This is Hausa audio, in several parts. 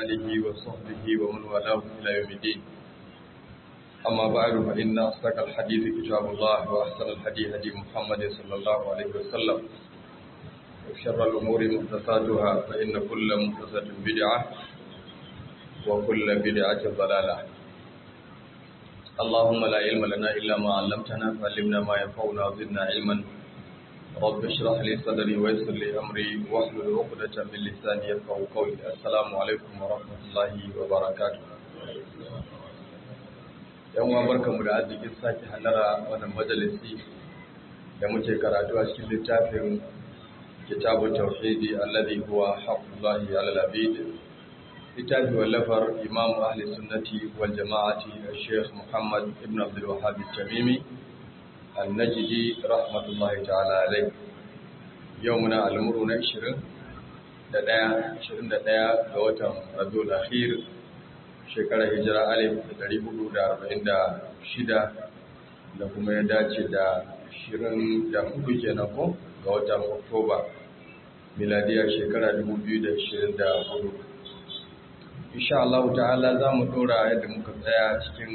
آله وصحبه ومن والاه إلى يوم الدين أما بعد فإن أصدق الحديث كتاب الله وأحسن الحديث هدي محمد صلى الله عليه وسلم وشر الأمور محدثاتها فإن كل محدثة بدعة وكل بدعة ضلالة اللهم لا علم لنا إلا ما علمتنا فعلمنا ما ينفعنا وزدنا علما رب اشرح لي صدري ويسر لي أمري واحلل عقدة من لساني يفقهوا قولي السلام عليكم ورحمة الله وبركاته yan uwa barkamu da arzikin sake halara wannan majalisi da muke karatu a cikin littafin kitabu tauhidi alladhi huwa haqqullahi ala al-abid littafi wallafar imam ahli sunnati wal jama'ati al-sheikh muhammad ibn abdul wahhab al-tamimi al-najdi rahmatullahi ta'ala alayhi yau muna al-muru na 20 da daya 21 ga watan rabiul akhir shekarar hijira alif da dari hudu da arba'in da shida da kuma ya dace da shirin da hudu kenan ko ga watan oktoba miladiyar shekara dubu biyu da shirin da hudu insha Allah ta'ala za mu dora yadda muka tsaya cikin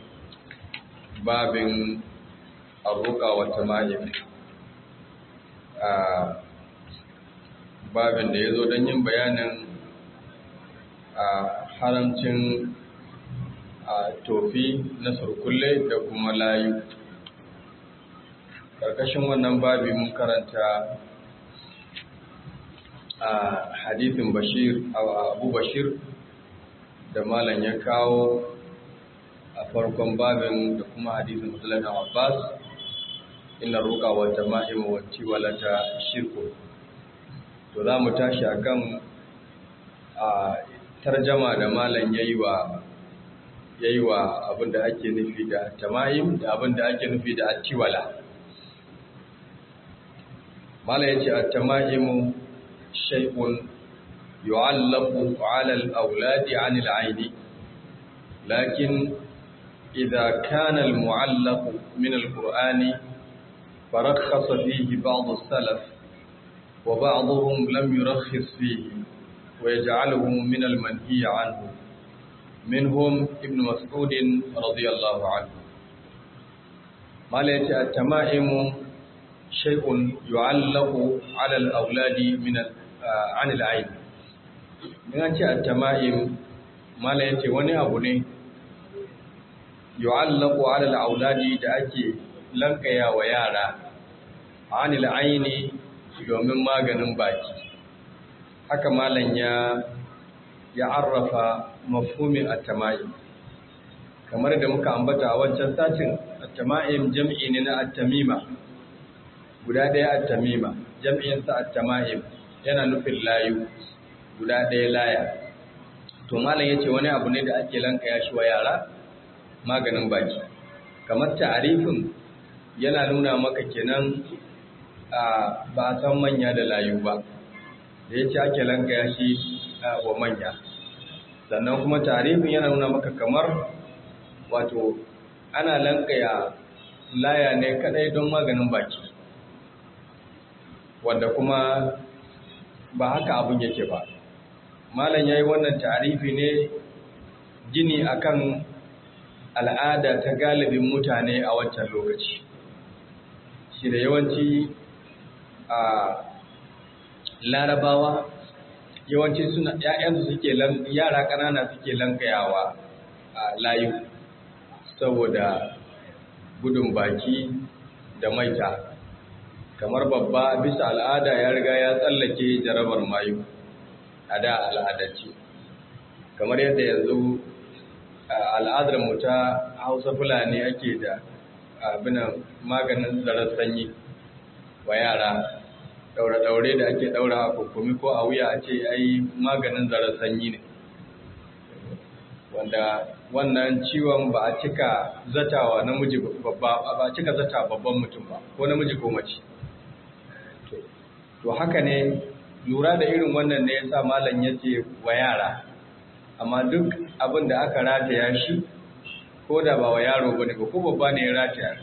babin arruka wa tama'im a babin da ya zo don yin bayanin a haramcin a tofi na surkulle da kuma layu ƙarƙashin wannan babi mun karanta a hadithin bashir abu bashir da malam ya kawo a farkon babin da kuma hadithin musulun abbas ina roƙa wata ma'ima wacce walata shirku to za mu tashi akan a tarjama da malam yayi wa yayi wa abinda ake nufi da tama'im da abinda ake nufi da attiwala malam yace at-tama'imu shay'un yu'allaqu 'ala al-awladi 'an al-'ayn lakin idha kana al-mu'allaq min al-qur'ani farakhasa fihi ba'd as-salaf wa ba'dhum lam yurakhis fihi ويجعله من المنهي عنه منهم ابن مسعود رضي الله عنه ما ليس التمائم شيء يعلق على الأولاد من عن العين من أنت التمائم ما ليس وني أبني يعلق على الأولاد da ake lankaya wa yara anil aini domin maganin baki haka malam ya ya arrafa mafhumin at-tama'im kamar da muka ambata a wancan satin at-tama'im jam'i ne na at-tamima guda ɗaya at-tamima jam'in sa at-tama'im yana nufin layu guda ɗaya laya to malam yace wani abu ne da ake lankaya shi wa yara maganin baki kamar ta'arifin yana nuna maka kenan ba a san manya da layu ba da ya ce ake lankaya shi wa manya sannan kuma tarihin yana nuna maka kamar wato ana lankaya laya ne kadai don maganin baki wanda kuma ba haka abin yake ba malam ya yi wannan tarihi ne gini akan al'ada ta galibin mutane a wancan lokaci shi da yawanci a larabawa yawanci suna ‘ya'yansu suke yara ƙanana suke lankayawa a layu saboda gudun baki da maita kamar babba bisa al'ada ya riga ya tsallake jarabar mayu a da al'adarci kamar yadda yanzu al'adar mu ta hausa fulani ake da abinan maganin zarar sanyi wa yara daure-daure da ake daura a kukumi ko a wuya a ce ai maganin zarar sanyi ne wanda wannan ciwon ba a cika zatawa namiji babba ba a cika zata babban mutum ba ko namiji ko mace to haka ne lura da irin wannan ne yasa malam yace wa yara amma duk abin da aka rataya shi ko da ba wa yaro bane ba ko babba ne ya rataya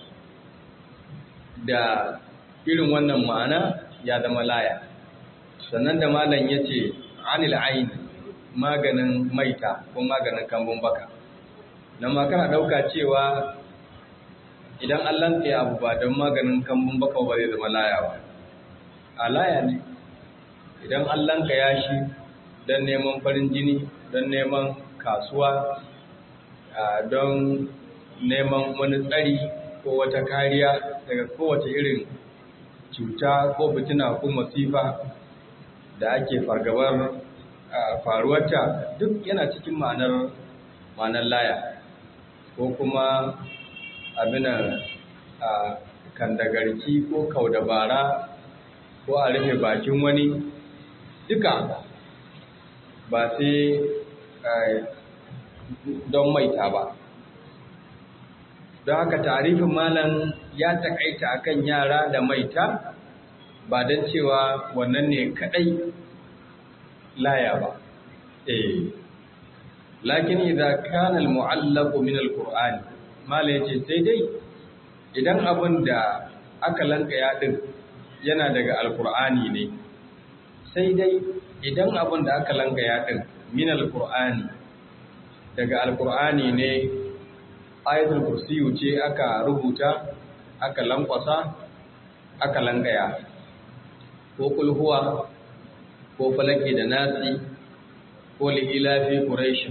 da irin wannan ma'ana ya zama laya sannan da malam ya ce anil aini maganin maita ko maganin kambun baka nan ma kana ɗauka cewa idan an lantse abu ba don maganin kambun baka ba zai zama laya ba a laya ne idan an lanka ya shi don neman farin jini don neman kasuwa don neman wani tsari ko wata kariya daga kowace irin cuta ko fitina ko masifa da ake fargabar faruwarta duk yana cikin ma'anar ma'anar laya ko kuma abinan kandagarki ko kaudabara ko a rufe bakin wani duka ba sai don maita ba don haka tarifin malam ya takaita akan yara da maita ba don cewa wannan ne kadai laya ba eh lakin idza kana almu'allaqu min alqur'ani malam yace sai dai idan abin da aka lanka ya din yana daga alqur'ani ne sai dai idan abin da aka lanka ya din min alqur'ani daga alqur'ani ne ayatul kursiyu ce aka rubuta aka lankwasa aka lankaya ko kulhuwa ko falaki da nasi ko li'ilafi quraish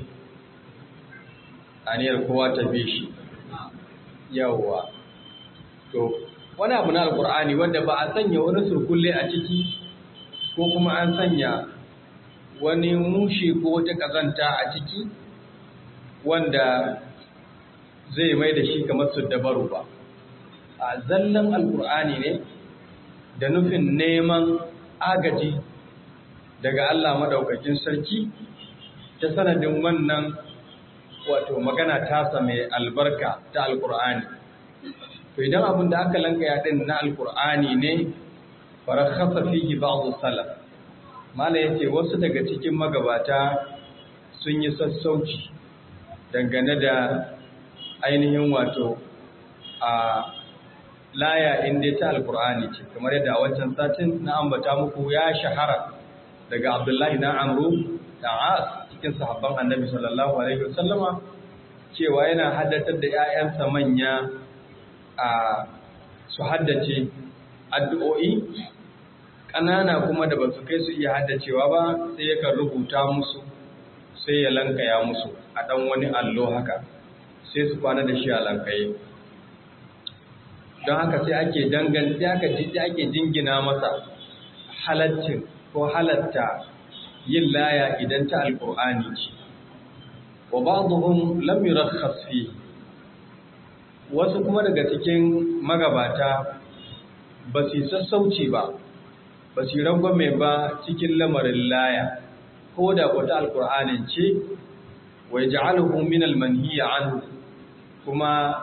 aniyar kowa ta bi shi yawwa to wani abu na alqur'ani wanda ba a sanya wani surkulle a ciki ko kuma an sanya wani mushi ko wata kazanta a ciki wanda zai mai da shi kamar su dabaru ba a zallan alkur'ani ne da nufin neman agaji daga Allah madaukakin sarki ta sanadin wannan wato magana tasa mai albarka ta alkur'ani to idan abin da aka lanka ya din na alkur'ani ne farakhasa fihi ba'd salaf mala yace wasu daga cikin magabata sun yi sassauci dangane da ainihin wato a laya inda ta alkur'ani ce kamar yadda a wancan satin na ambata muku ya shahara daga abdullahi na amru da as cikin sahabban annabi sallallahu alaihi wasallama cewa yana haddatar da 'ya'yansa manya a su haddace addu'o'i ƙanana kuma da ba su kai su iya haddacewa ba sai yakan rubuta musu sai ya lankaya musu a ɗan wani allo haka sai su kwana da shi a lankaye don haka sai ake danganta aka jiji ake jingina masa halaccin ko halatta yin laya idan ta alkur'ani ce wa ba'dhum lam yurakhas fi wasu kuma daga cikin magabata ba su sassauci ba ba su rangwame ba cikin lamarin laya ko da kwata alkur'anin ce wa yaj'aluhu min al-manhiya anhu kuma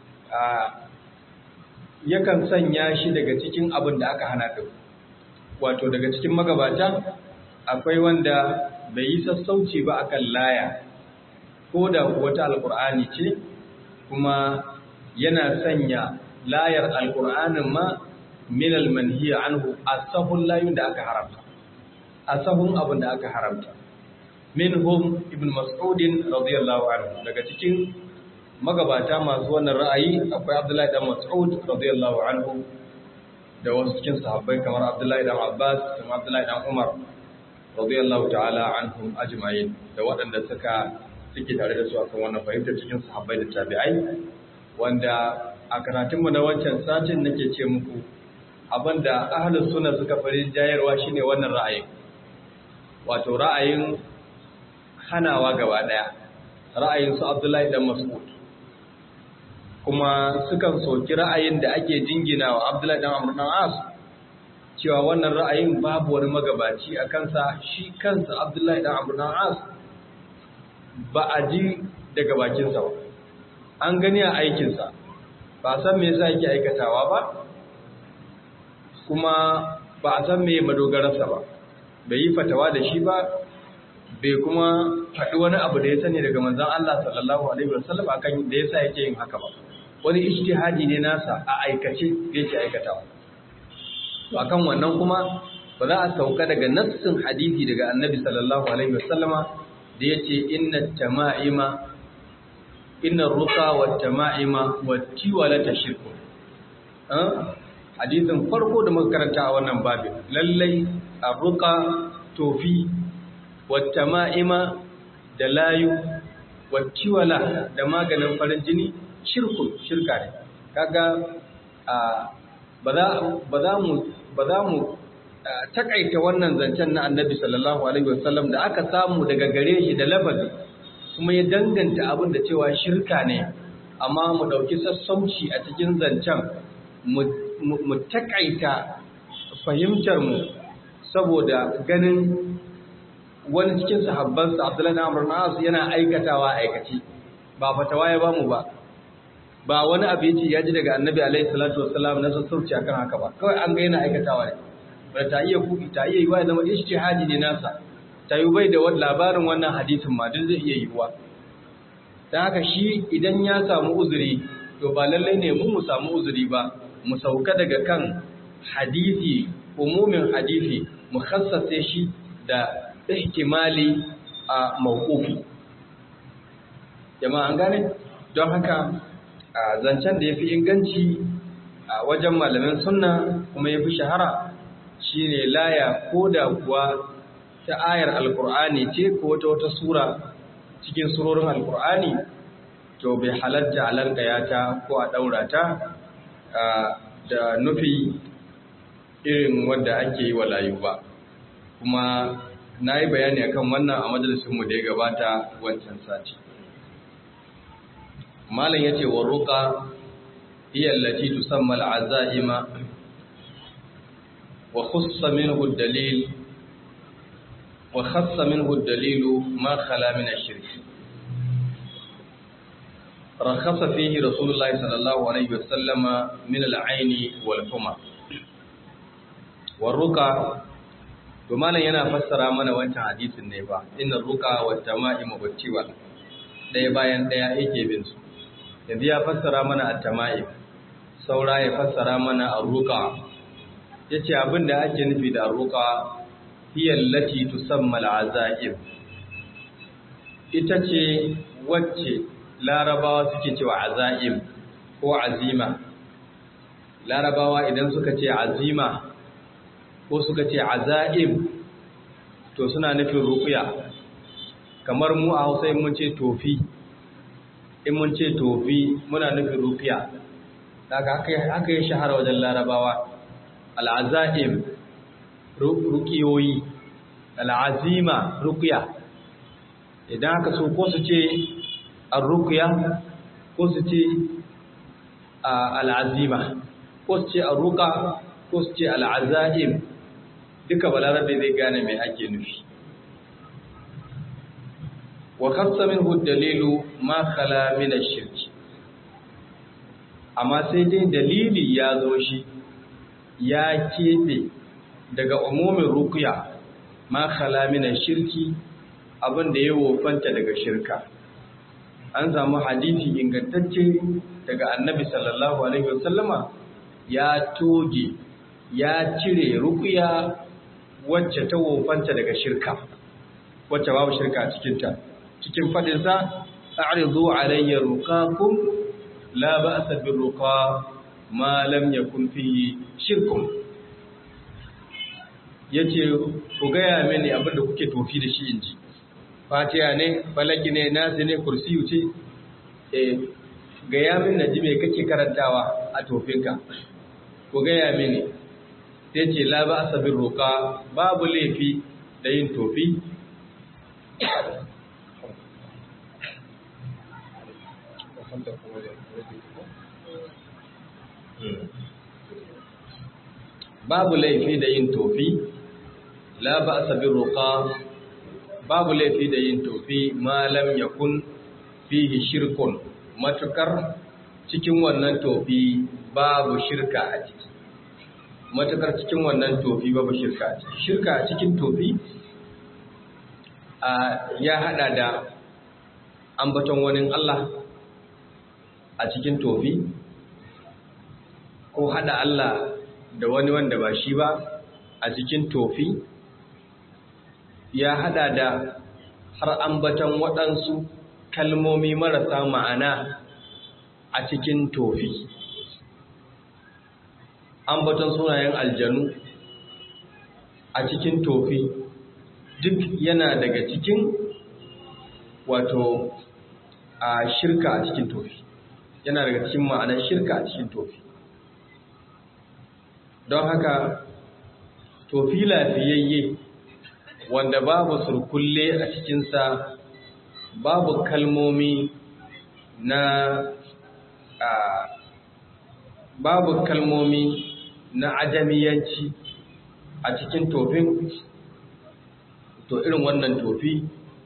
yakan sanya shi daga cikin abin da aka hana ɗin wato daga cikin magabata akwai wanda bai yi sassauci ba akan laya ko da kuwa ta alkur'ani ce kuma yana sanya layar alkur'anin ma min almanhiya anhu asahun layun da aka haramta asahun abin da aka haramta minhum ibn mas'udin radiyallahu anhu daga cikin magabata masu wannan ra'ayi akwai Abdullahi dan Mas'ud radiyallahu anhu da wasu cikin sahabbai kamar Abdullahi dan Abbas kamar Abdullahi dan Umar radiyallahu ta'ala anhum ajma'in da waɗanda suka suke tare da su akan wannan fahimtar cikin sahabbai da tabi'ai wanda a karatunmu na wancan satin nake ce muku abinda ahlus sunna suka fari jayarwa shine wannan ra'ayin wato ra'ayin hanawa gaba daya ra'ayin su Abdullahi dan Mas'ud kuma sukan soki ra'ayin da ake jingina wa Abdullahi dan Amr dan As cewa wannan ra'ayin babu wani magabaci a kansa shi kansa Abdullahi dan Amr dan As ba a ji daga bakinsa ba an gani a aikinsa ba san me yasa yake aikatawa ba kuma ba a san me madogararsa ba bai yi fatawa da shi ba bai kuma faɗi wani abu da ya sani daga manzon Allah sallallahu alaihi wasallam akan da yasa yake yin haka ba wani ijtihadi ne nasa a aikace da yake aikatawa to akan wannan kuma ba za a sauka daga nassin hadisi daga annabi sallallahu alaihi wasallama da yace inna tama'ima inna ruqa wat tama'ima wat tiwalata shirku hadisin farko da muka karanta a wannan babin lallai arruqa tofi wat tama'ima da layu wat tiwala da maganin farin jini shirku shirka ne kaga ba za mu ba za mu takaita wannan zancen na annabi sallallahu alaihi wasallam da aka samu daga gare shi da lafazi kuma ya danganta abin da cewa shirka ne amma mu ɗauki sassauci a cikin zancen mu takaita fahimtarmu saboda ganin wani cikin sahabbansa abdullahi na amur na'asu yana aikatawa aikaci ba fatawa ya bamu ba ba wani abu ya ce ya ji daga annabi alaihi salatu wasalam na sassauci akan haka ba kawai an ga yana aikatawa ne ba ta iya kuki ta iya yiwa ya zama ijtihadi ne nasa ta yi bai da labarin wannan hadisin ma duk zai iya yiwuwa don haka shi idan ya samu uzuri to ba lallai ne mu mu samu uzuri ba mu sauka daga kan hadisi umumin hadisi mu khassace shi da ihtimali a mawqufi jama'a an gane don haka a zancen da yafi inganci a wajen malamin sunna kuma yafi shahara shine laya ko da kuwa ta ayar alkur'ani ce ko ta wata sura cikin surorin alkur'ani to bai halatta a lankaya ta ko a ɗaura ta da nufi irin wanda ake yi wa layu ba kuma na yi bayani akan wannan a majalisunmu da ya gabata wancan sati malam ya ce wa ruka iyallaci tusamma al'aza'ima wa khussa minhu dalil وخص منه الدليل ما خلا من الشرك رخص فيه رسول الله صلى الله عليه وسلم من العين والحمى والرقى وما yana fassara mana wancan hadisin ne ba inna ruqa wat tama'im wat tiwal daya bayan daya yake bin su yanzu ya fassara mana at-tama'im saura ya fassara mana ar-ruqa yace abinda ake nufi da ar-ruqa hiya allati tusamma al'azaib ita ce wacce larabawa suke cewa azaim ko azima larabawa idan suka ce azima ko suka ce azaim to suna nufin ruqya kamar mu a Hausa mun ce tofi in mun ce tofi muna nufin ruqya daga haka haka ya shahara wajen larabawa al'azaim rukiyoyi al'azima rukiya idan aka so ko su ce al-rukiya ko su ce al'azima ko su ce al-ruka ko su ce al'azaim duka balarabe zai gane mai ake nufi wa kasta min dalilu ma khala min shirki amma sai dai dalili ya zo shi ya keɓe daga umumin rukuya ma khala min shirki abin da ya wofanta daga shirka an samu hadisi ingantacce daga annabi sallallahu alaihi wasallama ya toge ya cire rukuya wacce ta wofanta daga shirka wacce babu shirka a cikinta cikin fadinsa a'ridu alayya ruqakum la ba'sa bir ruqa ma lam yakun fihi shirkun ya ce ku gaya mini abinda kuke tofi da shi inji fatiya ne falaki ne nasi ne kursiyu ce e gaya min na ji mai kake karantawa a tofinka ku gaya mini sai ce la ba sabin roƙa babu laifi da yin tofi babu laifi da yin tofi la ba a bin roƙa babu laifi da yin tofi malam ya kun fihi shirkun matukar cikin wannan tofi babu shirka a ciki matukar cikin wannan tofi babu shirka a ciki shirka a cikin tofi ya hada da ambaton wani Allah a cikin tofi ko hada Allah da wani wanda ba shi ba a cikin tofi ya hada da har ambatan waɗansu kalmomi marasa ma'ana a cikin tofi ambatan sunayen aljanu a cikin tofi duk yana daga cikin wato a shirka a cikin tofi yana daga cikin ma'anar shirka a cikin tofi don haka tofi lafiyayye wanda babu surkulle a cikinsa babu kalmomi na a babu kalmomi na ajamiyanci a cikin tofin to irin wannan tofi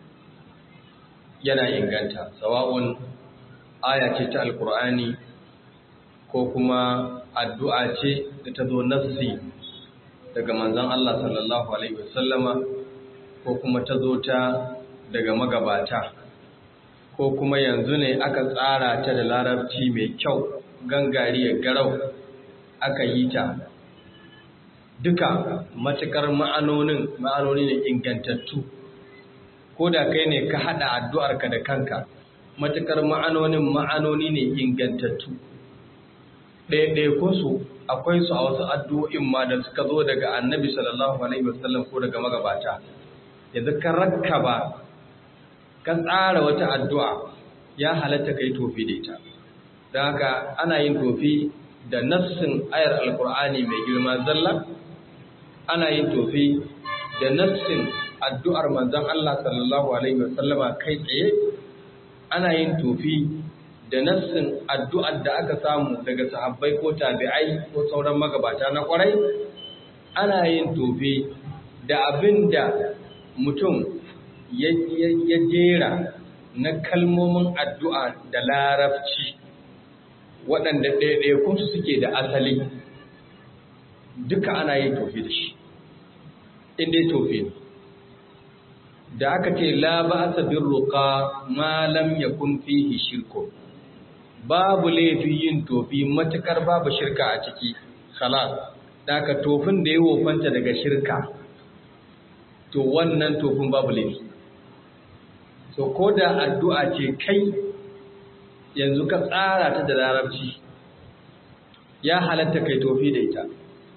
yana inganta sawa'un aya ce ta alkur'ani ko kuma addu'a ce da ta zo nassi daga manzon Allah sallallahu alaihi wasallama ko kuma ta zo ta daga magabata ko kuma yanzu ne aka tsara ta da larabci mai kyau gangariyar garau aka yi ta duka matukar ma'anonin ma'anoni ne ingantattu ko da kai ne ka haɗa addu'arka da kanka matukar ma'anonin ma'anoni ne ingantattu ɗaya ko su akwai su a wasu addu'o'in ma da suka zo daga annabi sallallahu alaihi wasallam ko daga magabata yanzu ka rakkaba ka tsara wata addu'a ya halatta kai tofi da ita don haka ana yin tofi da nassin ayar alkur'ani mai girma zalla ana yin tofi da nassin addu'ar manzon Allah sallallahu alaihi wasallama kai tsaye ana yin tofi da nassin addu'ar da aka samu daga sahabbai ko tabi'ai ko sauran magabata na kwarai ana yin tofi da abin da mutum ya jera na kalmomin addu'a da larabci waɗanda ɗaiɗaikunsu suke da asali duka ana yin tofi da shi inda ya tofi da aka ce la ba a sabin roƙa malam ya kun fihi shirko babu laifi yin tofi matukar babu shirka a ciki salat da aka tofin da ya wofanta daga shirka to wannan tofin babu laifi so ko da addu'a ce kai yanzu ka tsara ta da larabci ya halatta kai tofi da ita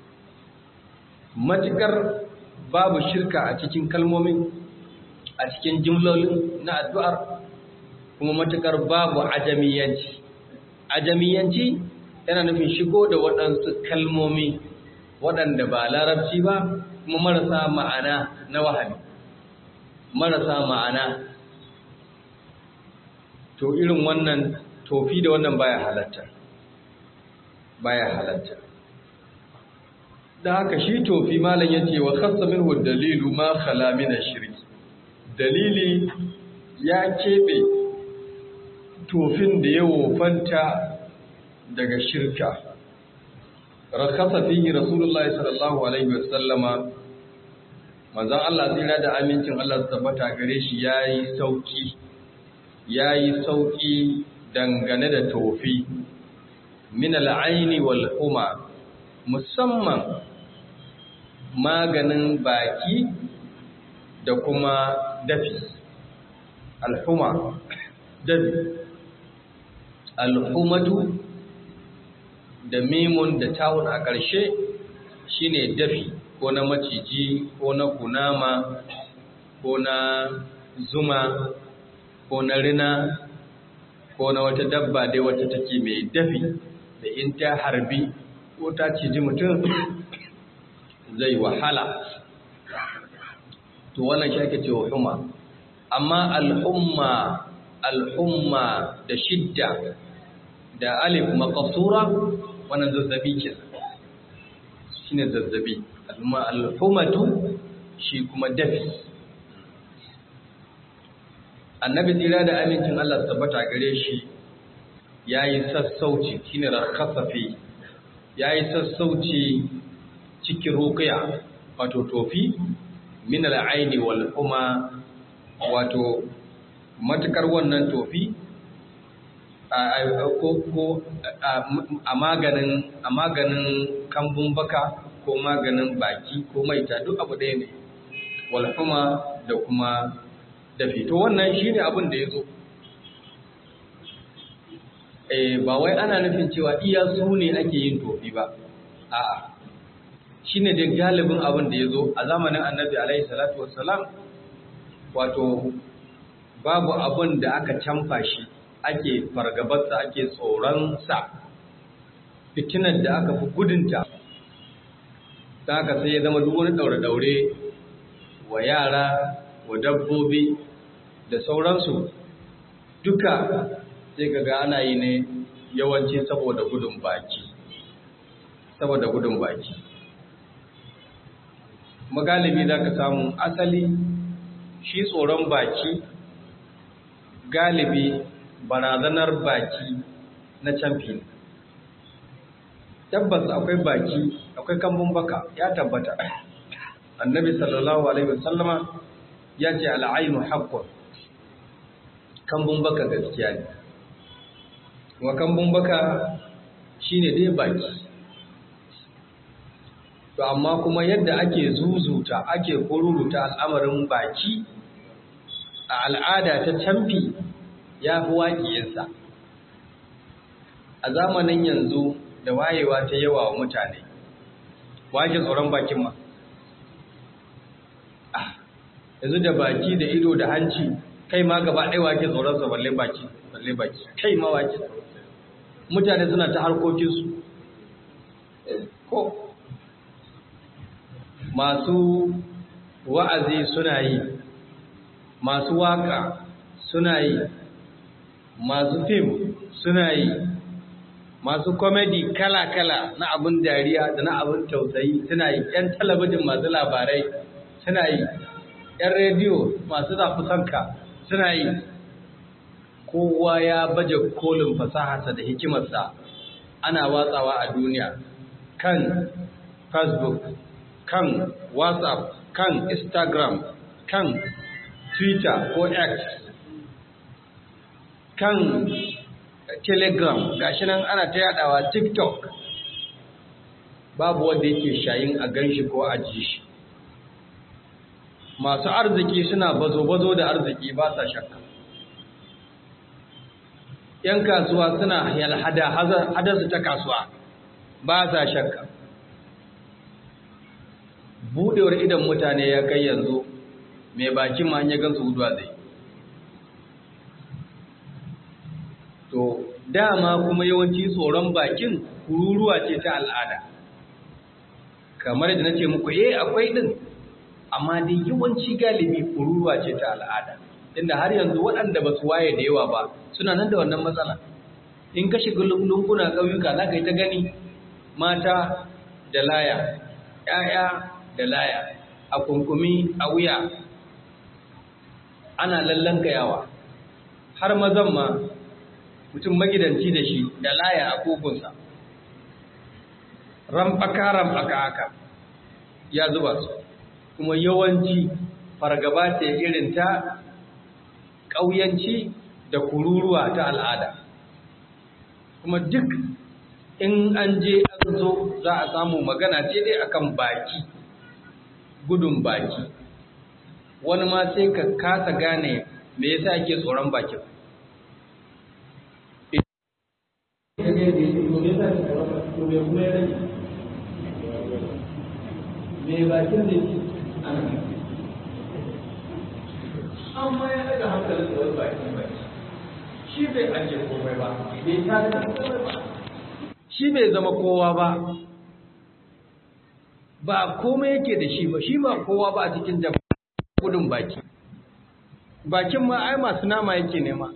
matukar babu shirka a cikin kalmomin a cikin jimlolin na addu'ar kuma matukar babu ajamiyanci ajamiyanci yana nufin shigo da waɗansu kalmomi waɗanda ba larabci ba kuma marasa ma'ana na wahali marasa ma'ana to irin wannan tofi da wannan baya halatta baya halatta da haka shi tofi malam yace wa khassa minhu dalilu ma khala min ash-shirki dalili ya kebe tofin da ya wofanta daga shirka rakhasa fihi rasulullahi sallallahu alaihi wasallama manzon Allah tsira da amincin Allah su tabbata gare shi yayi sauki yayi sauki dangane da tofi min al'aini wal huma musamman maganin baki da kuma dafi alhuma dafi alhumatu da mimun da tawun a ƙarshe shine dafi ko na maciji ko na kunama ko na zuma ko na rina ko na wata dabba dai wata take mai dafi da in ta harbi ko ta ciji mutum zai wahala to wannan shi ake cewa huma amma al'umma al'umma da shidda da alif maqsura wannan zazzabi ke shine zazzabi al'umma al'umatu shi kuma dafi annabi tsira da amincin Allah tabbata gare shi yayi sassauci shine rakhasafi yayi sassauci cikin ruqya wato tofi min al-aini wal huma wato matukar wannan tofi ko ko a maganin a maganin kambun baka ko maganin baki ko maita duk abu ɗaya ne wal huma da kuma dafi to wannan shine abin da ya zo eh ba wai ana nufin cewa iya su ne ake yin tofi ba a'a shine da galibin abin da ya zo a zamanin annabi alaihi salatu wassalam wato babu abin da aka canfa shi ake fargabarsa ake tsoronsa fitinar da aka fi gudunta ta haka sai ya zama duk wani daure-daure wa yara wa dabbobi da sauransu duka sai ga ana yi ne yawanci saboda gudun baki saboda gudun baki magalibi za ka samu asali shi tsoron baki galibi barazanar baki na camfi tabbas akwai baki akwai kambun baka ya tabbata annabi sallallahu alaihi wasallama ya ce al'ainu haqqun kambun baka gaskiya ne wa kambun baka shine dai baki to amma kuma yadda ake zuzuta ake kururuta al'amarin baki a al'ada ta camfi ya fi waƙiyarsa a zamanin yanzu da wayewa ta yawa wa mutane wake tsoron bakin ma yanzu da baki da ido da hanci kai ma gaba ɗaya wake tsoronsa balle baki balle baki kai ma wake tsoronsa mutane suna ta harkokinsu ko masu wa'azi suna yi masu waka suna yi masu fim suna yi masu komedi kala-kala na abin dariya da na abin tausayi suna yi ‘yan talabijin masu labarai suna yi ‘yan rediyo masu zafi sanka suna yi kowa ya baje kolin fasaharsa da hikimarsa ana watsawa a duniya kan facebook kan whatsapp kan instagram kan twitter ko x kan telegram gashi nan ana ta yadawa tiktok babu wanda yake shayin a ganshi ko a ji shi masu arziki suna bazo-bazo da arziki ba sa shakka ‘yan kasuwa suna yalhada hadarsu ta kasuwa ba sa shakka buɗewar idan mutane ya kai yanzu mai bakin ma ya gansu guduwa zai to dama kuma yawanci tsoron bakin kururuwa ce ta al'ada kamar da nace muku eh akwai din amma dai yawanci galibi kururuwa ce ta al'ada inda har yanzu waɗanda ba su waye da yawa ba suna nan da wannan matsala in ka shiga lunguna ƙauyuka za ka yi ta gani mata da laya ‘ya'ya da laya a kunkumi a wuya ana lallanka yawa har mazan ma mutum magidanci da shi da laya a kogunsa ramfaka-ramfaka haka ya zuba su kuma yawanci fargaba ce irin ta ƙauyanci da kururuwa ta al'ada kuma duk in an je an zo za a samu magana ce dai akan baki gudun baki wani ma sai ka kasa gane me yasa ake tsoron bakin me bakin da ke ana amma ya daga hankalin da wani bakin baki shi bai ajiye komai ba bai tada komai ba shi bai zama kowa ba ba komai yake da shi ba shi ba kowa ba a cikin jama'a gudun baki bakin ma ai masu nama yake nema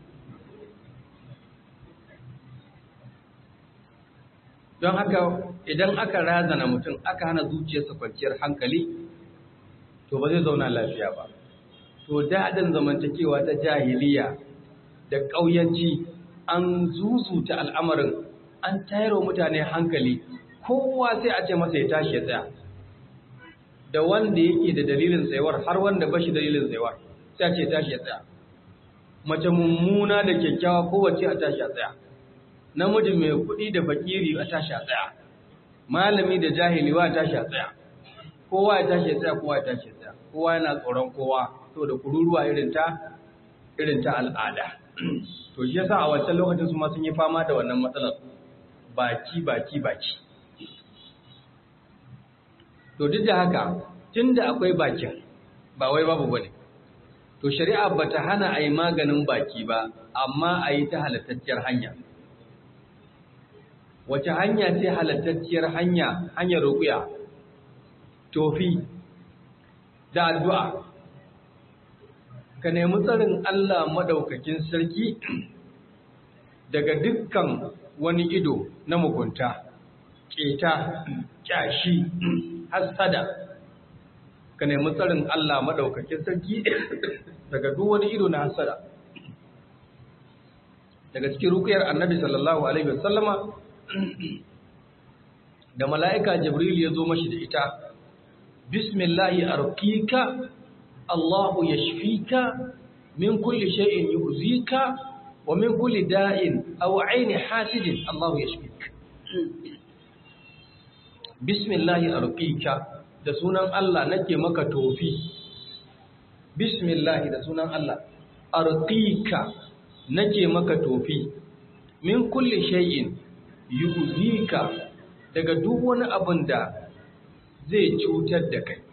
don haka idan aka razana mutum aka hana zuciyarsa kwanciyar hankali to ba zai zauna lafiya ba to daɗin zamantakewa ta jahiliya da ƙauyanci an zuzuta al'amarin an tayarwa mutane hankali kowa sai a ce masa ya tashi ya tsaya da wanda yake da dalilin tsayuwar har wanda bashi dalilin tsayuwar sai a ce tashi ya tsaya mace mummuna da kyakkyawa kowace a tashi a tsaya namiji mai kuɗi da fakiri a tashi a tsaya malami da jahili wa tashi a tsaya kowa ya tashi ya tsaya kowa ya tashi ya tsaya kowa yana tsoron kowa saboda kururuwa irin ta irin ta al'ada to shi yasa a wancan lokacin su ma sun yi fama da wannan matsalar baki baki baki to duk da haka tunda akwai bakin ba wai babu bane to shari'a bata hana a yi maganin baki ba amma a yi ta halattacciyar hanya wace hanya ce halattacciyar hanya hanyar ruƙuya tofi da addu'a ka nemi tsarin Allah madaukakin sarki daga dukkan wani ido na mugunta keta kyashi hasada ka nemi tsarin Allah madaukakin sarki daga duk wani ido na hasada daga cikin rukuyar annabi sallallahu alaihi wasallama da mala'ika jibril ya zo mashi da ita bismillahi arqika Allahu yashfika min kulli shay'in yu'zika wa min kulli da'in aw 'aini hasidin Allahu yashfika bismillahi arqika da sunan Allah nake maka tofi bismillahi da sunan Allah arqika nake maka tofi min kulli shay'in yu'zika daga duk wani abin da zai cutar da kai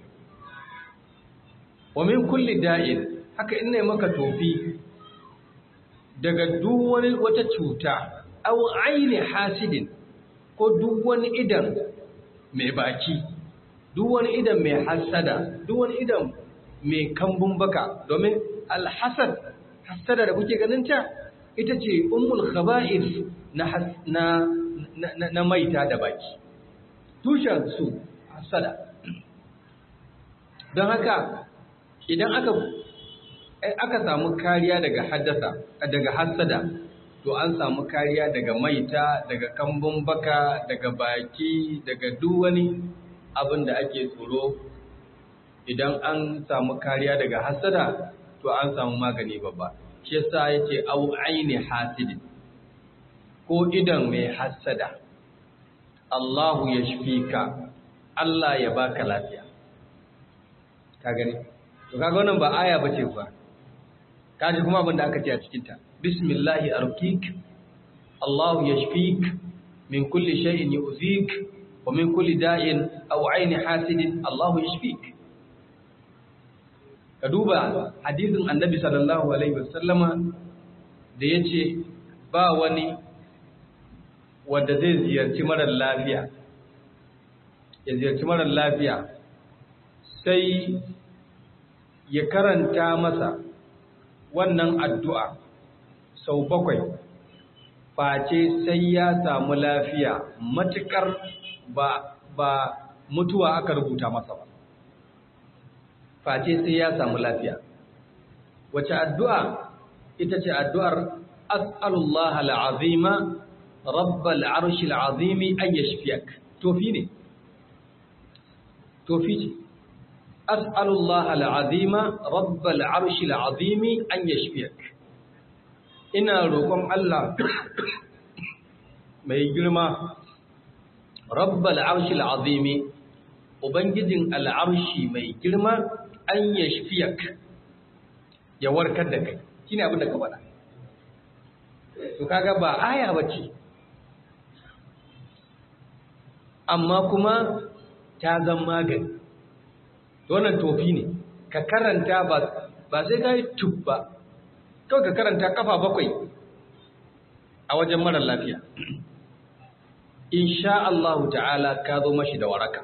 wa min kulli da'in haka ina maka tofi daga duk wani wata cuta aw aini hasidin ko duk wani idan mai baki duk wani idan mai hasada duk wani idan mai kambun baka domin alhasad hasada da kuke ganin ta ita ce ummul khaba'is na na na maita da baki tushen su hasada don haka idan aka aka samu kariya daga haddasa daga hasada to an samu kariya daga maita daga kambun baka daga baki daga duk wani abin da ake tsoro idan an samu kariya daga hasada to an samu magani babba shi yasa yace au aini hasidin ko idan mai hasada Allahu yashfika Allah ya baka lafiya ka gani to kaga wannan ba aya bace fa kaji kuma abin da aka ce a cikin ta bismillahi arqik Allahu yashfik min kulli shay'in yu'zik wa min kulli da'in aw 'aini hasidin Allahu yashfik ka duba hadisin annabi sallallahu alaihi wasallama da yace ba wani wanda zai ziyarci marar lafiya ya ziyarci marar lafiya sai ya karanta masa wannan addu'a sau bakwai face sai ya samu lafiya matukar ba, ba mutuwa aka rubuta masa ba face sai ya samu lafiya wace addu'a ita ce addu'ar as'alullah al'azima rabbal arshi al'azimi an yashfiyak tofi ne tofi ce as'alullah al'azima rabbal arshi al'azimi an yashfiyak ina roƙon Allah mai girma rabbal arshi al'azimi ubangijin al'arshi mai girma an yashfiyak ya warkar da kai shine abin da ka faɗa to kaga ba aya bace amma kuma ta zan magani wannan tofi ne ka karanta ba ba sai ka yi tub ba kawai ka karanta kafa bakwai a wajen marar lafiya insha Allah ta'ala ka zo mashi da waraka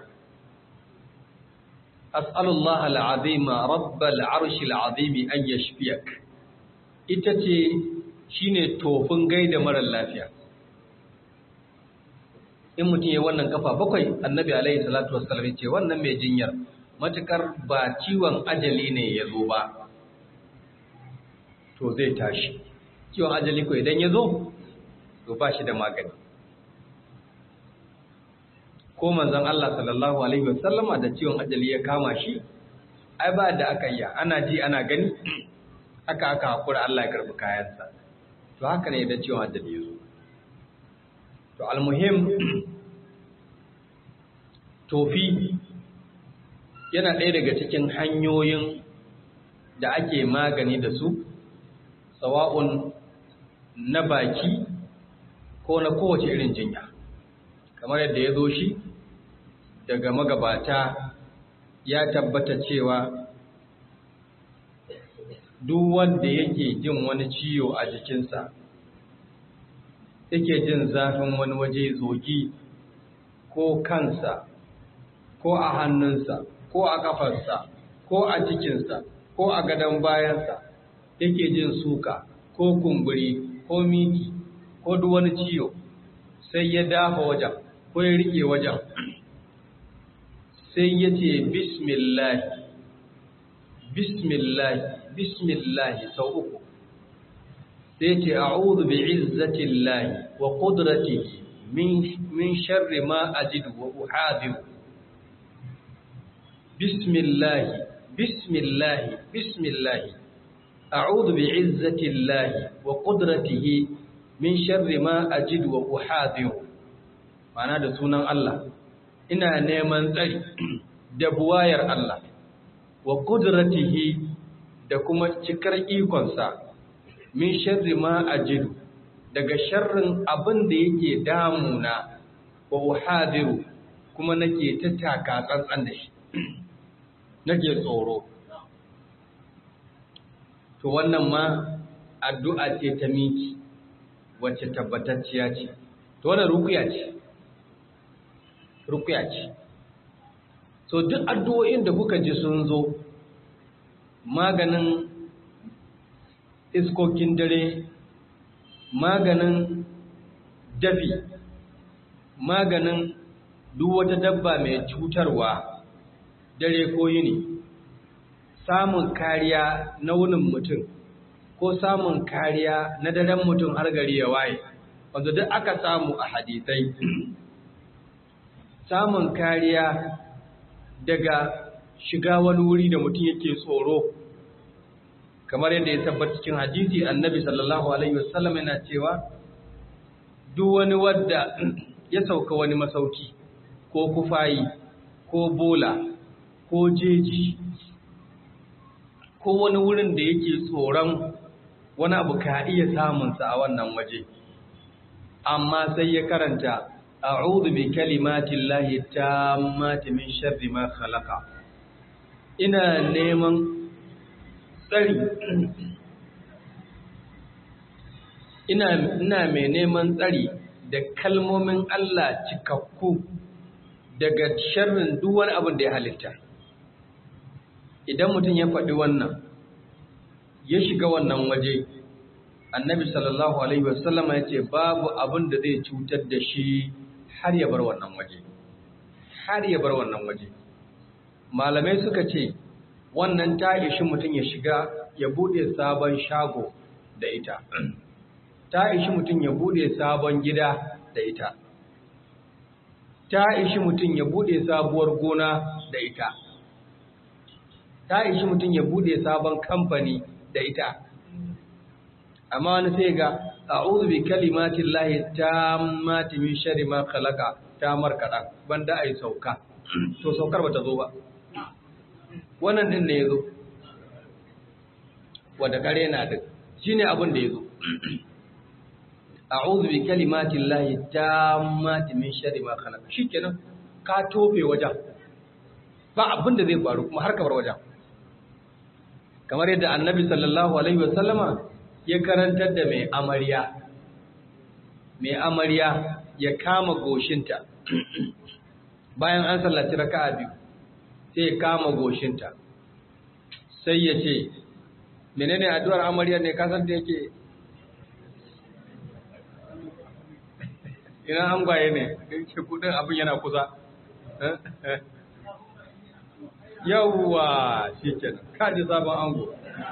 as'alullah al'azima rabbal arshi al'azimi an yashfiyak ita ce shine tofin gaida marar lafiya in mutum ya wannan kafa bakwai annabi alaihi salatu wassalam ce wannan mai jinyar matukar ba ciwon ajali ne ya zo ba to zai tashi ciwon ajali ko idan ya zo to ba shi da magani ko manzon Allah sallallahu alaihi wasallama da ciwon ajali ya kama shi ai ba da aka yi ana ji ana gani aka aka hakura Allah ya karbi kayansa to haka ne idan ciwon ajali ya zo to almuhim tofi yana ɗaya daga cikin hanyoyin da ake magani da su sawa'un na baki ko na kowace irin jinya kamar yadda ya zo shi daga magabata ya tabbata cewa duk wanda yake jin wani ciwo a jikinsa yake jin zafin wani waje zogi ko kansa ko a hannunsa ko a kafarsa ko a cikinsa ko a gadon bayansa yake jin suka ko kumburi ko miki ko duk wani ciwo sai ya dafa wajen ko ya rike wajen sai ya ce bismillah bismillah bismillah sau uku sai ce a'udhu bi izzatillahi wa qudratihi min sharri ma ajidu wa uhadiru bismillah bismillah bismillah a'udhu bi izzatillahi wa qudratihi min sharri ma ajidu wa uhadiru ma'ana da sunan Allah ina neman tsari da buwayar Allah wa qudratihi da kuma cikar ikonsa min sharri ma ajidu daga sharrin abin da yake damuna wa uhadiru kuma nake ta taka tsantsan da shi nake tsoro to wannan ma addu'a ce ta miki wacce tabbatacciya ce to wannan rukuya ce rukuya ce so duk addu'o'in da kuka ji sun zo maganin iskokin dare maganin dafi maganin duk wata dabba mai cutarwa dare ko yini samun kariya na wunin mutum ko samun kariya na daren mutum har gari ya waye wanda duk aka samu a hadisai samun kariya daga shiga wani wuri da mutum yake tsoro kamar yadda ya tabbata cikin hadisi annabi sallallahu alaihi wasallam yana cewa duk wani wadda ya sauka wani masauki ko kufayi ko bola ko jeji ko wani wurin da yake tsoron wani abu ka iya samunsa a wannan waje amma sai ya karanta a'udhu bi kalimatin lahi tammati min sharri ma khalaqa ina neman tsari ina ina mai neman tsari da kalmomin Allah cikakku daga sharrin duk wani abin da ya halitta idan mutum ya faɗi wannan ya shiga wannan waje annabi sallallahu alaihi wasallama ya ce babu abin da zai cutar da shi har ya bar wannan waje har ya bar wannan waje malamai suka ce wannan ta ishi mutum ya shiga ya bude sabon shago da ita ta ishi mutum ya bude sabon gida da ita ta ishi mutum ya bude sabuwar gona da ita ta ishi mutum ya bude sabon kamfani da ita amma wani sai ga a'udhu bi kalimatin lahi tammati min sharri ma khalaqa ta markada banda ai sauka to saukar bata zo ba wannan din ne yazo wanda kare na din shine abin da yazo a'udhu bi kalimatin lahi tammati min sharri ma khalaqa shikenan ka tofe wajen ba abin da zai faru kuma har ka bar wajen kamar yadda annabi sallallahu alaihi wasallama ya karantar da mai amarya mai amarya ya kama goshinta bayan an sallaci raka'a biyu sai ya kama goshinta sai ya ce menene addu'ar amarya ne kasan da yake ina an gwaye ne yake kudin abin yana kusa yawwa shi kenan kaji sabon ango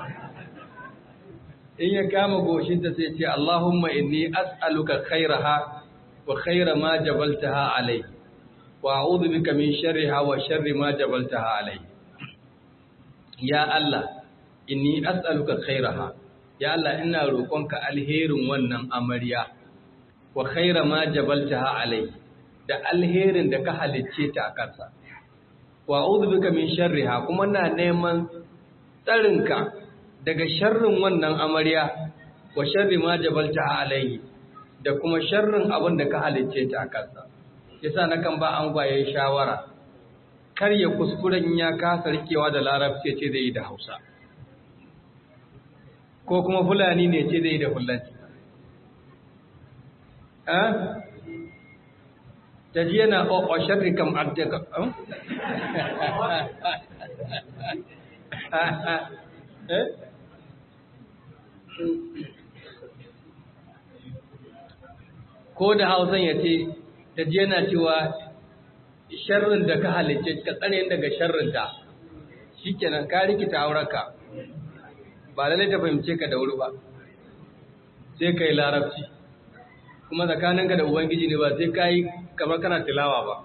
in ya kama goshinta sai ce Allahumma inni as'aluka khairaha wa khaira ma jabaltaha alai wa a'udhu bika min sharriha wa sharri ma jabaltaha alai ya Allah inni as'aluka khairaha ya Allah ina roƙonka alherin wannan amarya wa khaira ma jabaltaha alai da alherin da ka halicce ta a kansa wa a'udhu bika min sharriha kuma na neman tsarinka daga sharrin wannan amarya wa sharri ma jabalta alaihi da kuma sharrin abin da ka halicce ta a kansa yasa nakan ba an gwaye shawara kar ya kuskuren ya kasa rikewa da larabci ce zai yi da hausa ko kuma fulani ne ce zai yi da fulanci ta ji yana o sharri kam abdaka ko da hausan ya ce ta ji yana cewa sharrin da ka halicce ka tsare daga sharrinta shi kenan ka rikita aurarka ba lalai ta fahimce ka da wuri ba sai ka yi larabci kuma tsakaninka da ubangiji ne ba sai ka yi kamar kana tilawa ba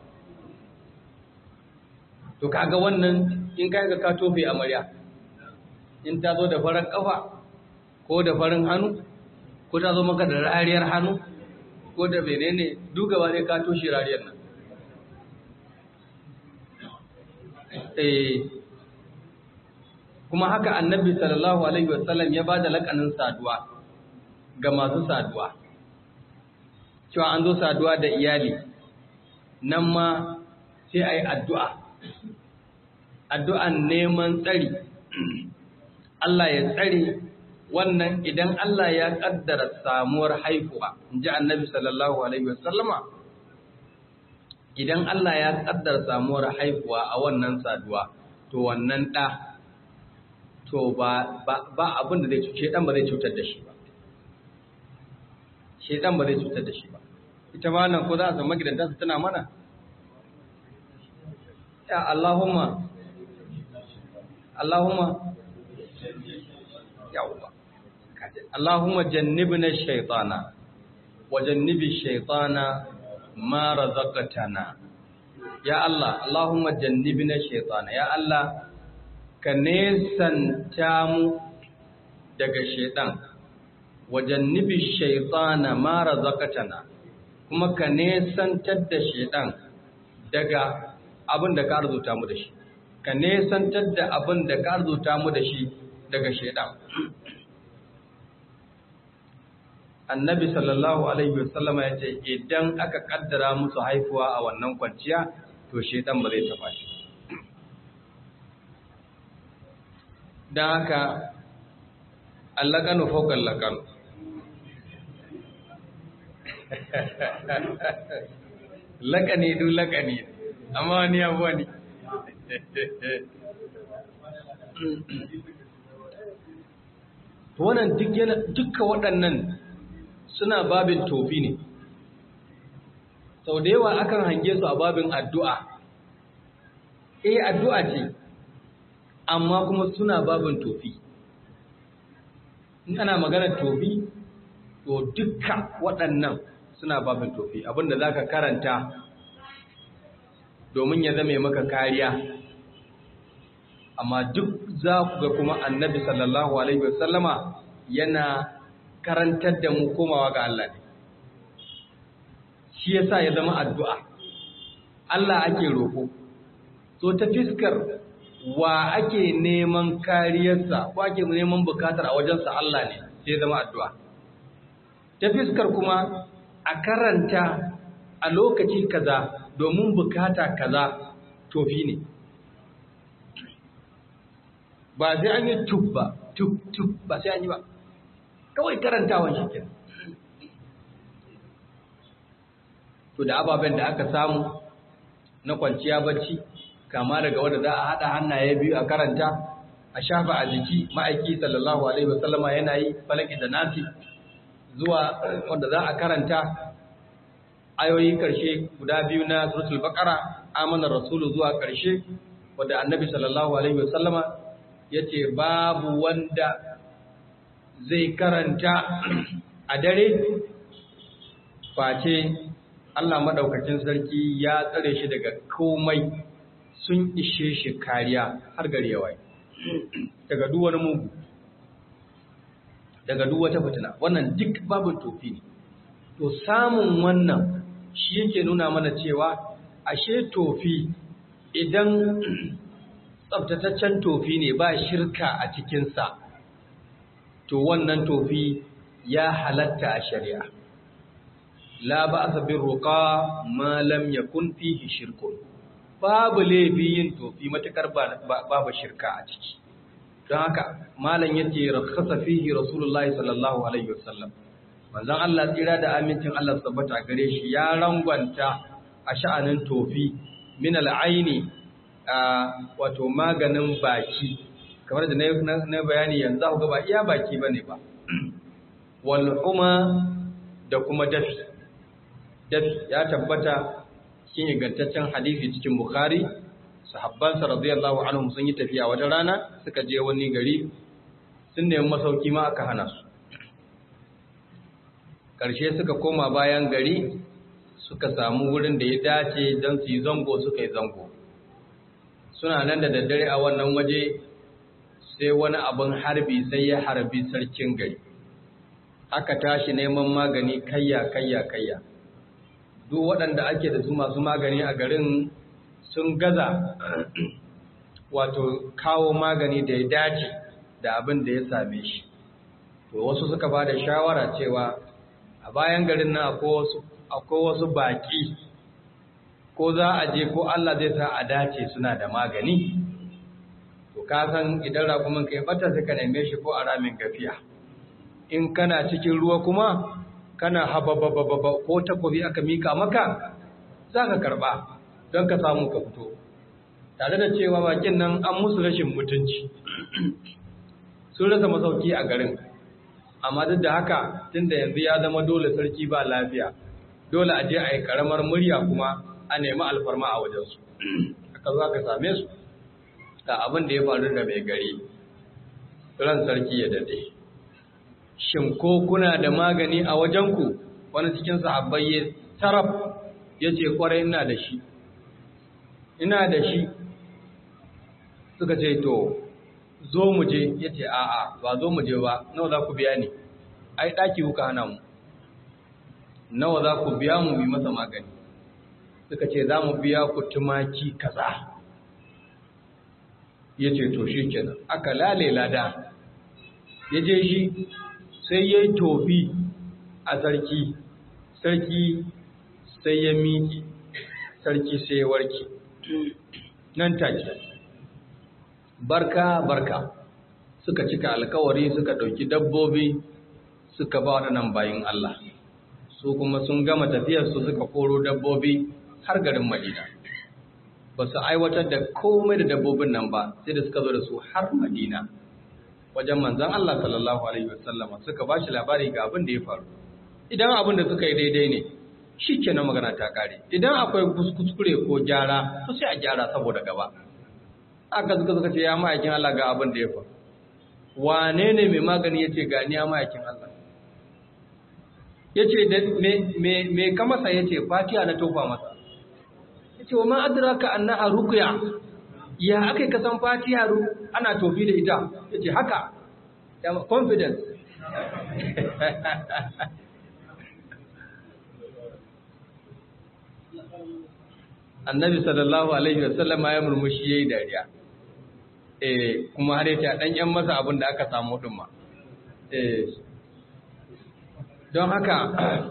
to kaga wannan in ka yi ka tofe amarya in ta zo da farin kafa ko da farin hannu ko ta zo maka da rariyar hannu ko da menene dugawa ne ka toshe rariyar nan kuma haka annabi sallallahu alaihi wasallam ya bada lakanin saduwa ga masu saduwa cewa an zo saduwa da iyali nan ma sai a yi addu'a addu'an neman tsari Allah ya tsare wannan idan Allah ya kaddara samuwar haifuwa in ji annabi sallallahu alaihi wasallama idan Allah ya kaddara samuwar haifuwa a wannan saduwa to wannan ɗa to ba ba abin da zai cuce dan ba zai cutar da shi ba shedan ba zai cutar da shi ba ita ma nan ko za a zama gidanta su tana mana ya Allahumma Allahumma yawwa Allahumma jannibna shaytana wa jannibi shaytana ma razaqtana ya Allah Allahumma jannibna shaytana ya Allah ka nesanta mu daga shaytan wa jannibi shaytana ma razaqtana kuma ka nesantar da shaytan daga abin da ka arzuta mu da shi ka nesantar da abin da ka arzuta mu da shi daga shaytan annabi sallallahu alaihi wasallama ya ce idan aka kaddara musu haifuwa a wannan kwanciya to shedan ba zai taba shi don haka allakanu faukan lakanu lakani du lakani amma wani abu wani wannan dukkan waɗannan suna babin tofi ne sau da yawa akan hange su a babin addu'a eh addu'a ce amma kuma suna babin tofi in ana maganar tofi to dukkan waɗannan suna babin tofi abinda za ka karanta domin ya zame maka kariya amma duk za ku ga kuma annabi sallallahu alaihi wasallama yana karantar da mu komawa ga Allah ne shi yasa ya zama addu'a Allah ake roƙo so ta fiskar wa ake neman kariyarsa ko ake neman bukatar a wajensa Allah ne sai ya zama addu'a ta fiskar kuma a karanta a lokaci kaza domin bukata kaza tofi ne ba sai an yi tub ba tub tub ba sai an yi ba kawai karantawan shi kenan to da ababen da aka samu na kwanciya bacci kama daga wanda za a haɗa hannaye biyu a karanta a shafa a jiki ma'aiki sallallahu alaihi wasallama yana yi falaki da nasi zuwa wanda za a karanta ayoyi karshe guda biyu na suratul baqara amana rasulu zuwa karshe wanda annabi sallallahu alaihi wasallama yace babu wanda zai karanta a dare face Allah madaukakin sarki ya tsare shi daga komai sun ishe shi kariya har gari yawai daga duk wani mugu daga duk wata fitina wannan duk babu tofi ne to samun wannan shi yake nuna mana cewa ashe tofi idan tsabtataccen tofi ne ba shirka a cikinsa to wannan tofi ya halatta a shari'a la ba'sa bir ruqa ma lam yakun fihi shirkun babu laifi yin tofi matakar babu shirka a ciki don haka malam yace rakhasa fihi rasulullahi sallallahu alaihi wasallam manzon Allah tsira da amincin Allah tabbata gare shi ya rangwanta a sha'anin tofi min al'aini wato maganin baki kamar da na bayani yanzu ku ga ba iya baki bane ba wal huma da kuma dafi dafi ya tabbata cikin ingantaccen hadisi cikin bukhari sahabbansa radiyallahu anhum sun yi tafiya wata rana suka je wani gari sun nemi masauki ma aka hana su ƙarshe suka koma bayan gari suka samu wurin da ya dace don su yi zango suka yi zango suna nan da daddare a wannan waje sai wani abin harbi sai ya harbi sarkin gari aka tashi neman magani kayya kayya kayya duk waɗanda ake da su masu magani a garin sun gaza wato kawo magani da ya dace da abin da ya same shi to wasu suka ba da shawara cewa a bayan garin nan akwai wasu baƙi ko za a je ko Allah zai sa a dace suna da magani to ka san idan rakumin kai bata sai ka neme shi ko a ramin gafiya in kana cikin ruwa kuma kana hababababa ko takobi aka mika maka za ka karba don ka samu ka fito tare da cewa bakin nan an musu rashin mutunci sun rasa masauki a garin amma duk da haka tunda yanzu ya zama dole sarki ba lafiya dole a je a yi karamar murya kuma a nemi alfarma a wajensu aka zo aka same su ga abin da ya faru da mai gari ran sarki ya dade shin ko kuna da magani a wajenku wani cikin sahabbai ya taraf ya ce kwarai ina da shi ina da shi suka ce to zo mu je ya ce a'a ba zo mu je ba nawa za ku biya ni ai ɗaki kuka hana mu nawa za ku biya mu bi masa magani suka ce za mu biya ku tumaki kaza ya ce to shi kenan aka lale lada ya je shi sai ya yi tofi a sarki sarki sai ya miƙi sarki sai ya warke nan take barka barka suka cika alkawari suka ɗauki dabbobi suka ba waɗannan bayin Allah su kuma sun gama tafiyarsu suka koro dabbobi har garin Madina ba su aiwatar da komai da dabbobin nan ba sai da suka zo da su har Madina wajen manzan Allah sallallahu alaihi wasallama suka ba shi labari ga abin da ya faru idan abin da suka yi daidai ne shi kenan magana ta kare idan akwai kuskure ko gyara to sai a gyara saboda gaba aka suka suka ce ya ma'aikin Allah ga abin da ya faru wane ne mai magani ya ce gani ya ma'aikin Allah ya ce me ka masa ya ce fatiya na tofa masa ya ce wa ma adraka annaha ruqya ya aka ka san fatiya ana tofi da ita ya ce haka ya confidence annabi sallallahu alaihi wasallam ya murmushi yayi dariya eh kuma har yace dan yan masa abin da aka samu din ma eh don haka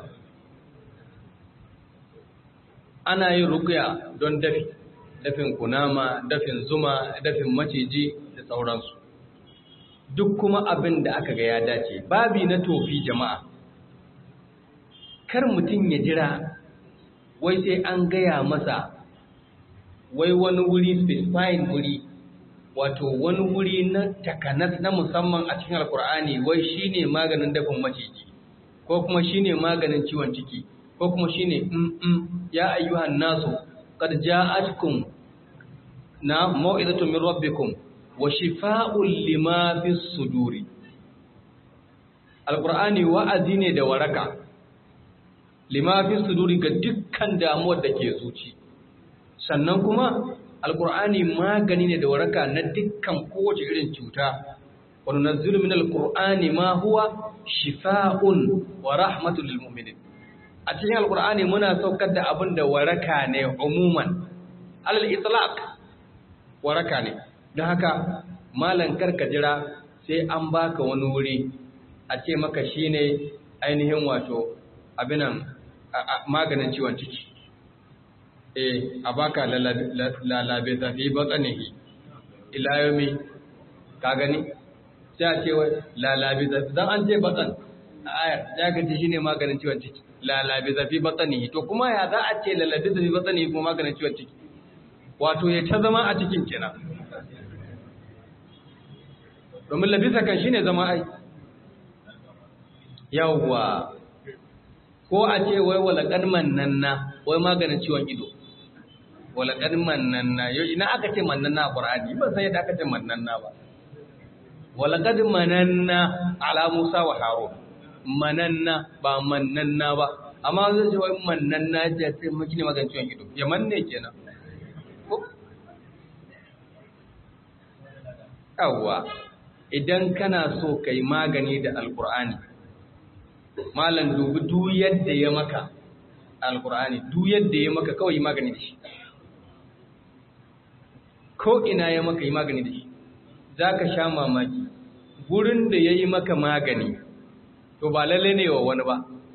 ana yin ruqya don dafi dafin kunama dafin zuma dafin maciji da sauransu duk kuma abin da aka ga ya dace babi na tofi jama'a kar mutum ya jira wai sai an gaya masa wai wani wuri specifying wuri wato wani wuri na takanas na musamman a cikin alkur'ani wai shine maganin dafin maciji ko kuma shine maganin ciwon ciki ko kuma shine mm ya ayyuhan nasu qad ja'atkum na mau'izatu min rabbikum wa shifaa'un lima fis suduri alkur'ani wa'azi ne da waraka lima fis suduri ga dukkan damuwar da ke zuci sannan kuma alkur'ani magani ne da waraka na dukkan kowace irin cuta wani nazilu min alkur'ani ma huwa shifa'un wa rahmatul lil mu'minin a cikin alkur'ani muna saukar da abin da waraka ne umuman alal itlaq waraka ne don haka malan karka jira sai an baka wani wuri a ce maka shine ainihin wato abinan maganin ciwon ciki eh a baka lalabe zafi batsanihi ila yomi ka gani sai a ce lalabe zafi don an ce batsan a ayar ya gaji shine maganin ciwon ciki lalabe zafi batsanihi to kuma ya za a ce lalabe zafi batsanihi kuma maganin ciwon ciki wato ya ta zama a cikin kenan domin labisa kan shine zama ai yawwa ko a ce wai walaƙar mannanna wai maganin ciwon ido walaƙar mannanna yau ina aka ce mannanna a ƙwararri ban san yadda aka ce mannanna ba walaƙar mananna ala musa wa haro mananna ba mannanna ba amma zai ce wai mannanna ya ce maki ne maganin ciwon ido ya manne kenan yawwa idan kana so ka yi magani da alkur'ani malam dubi duk yadda ya maka alkur'ani duk yadda ya maka kawai yi magani da shi ko ina ya maka yi magani da shi za ka sha mamaki gurin da ya yi maka magani to ba lalle ne wa wani ba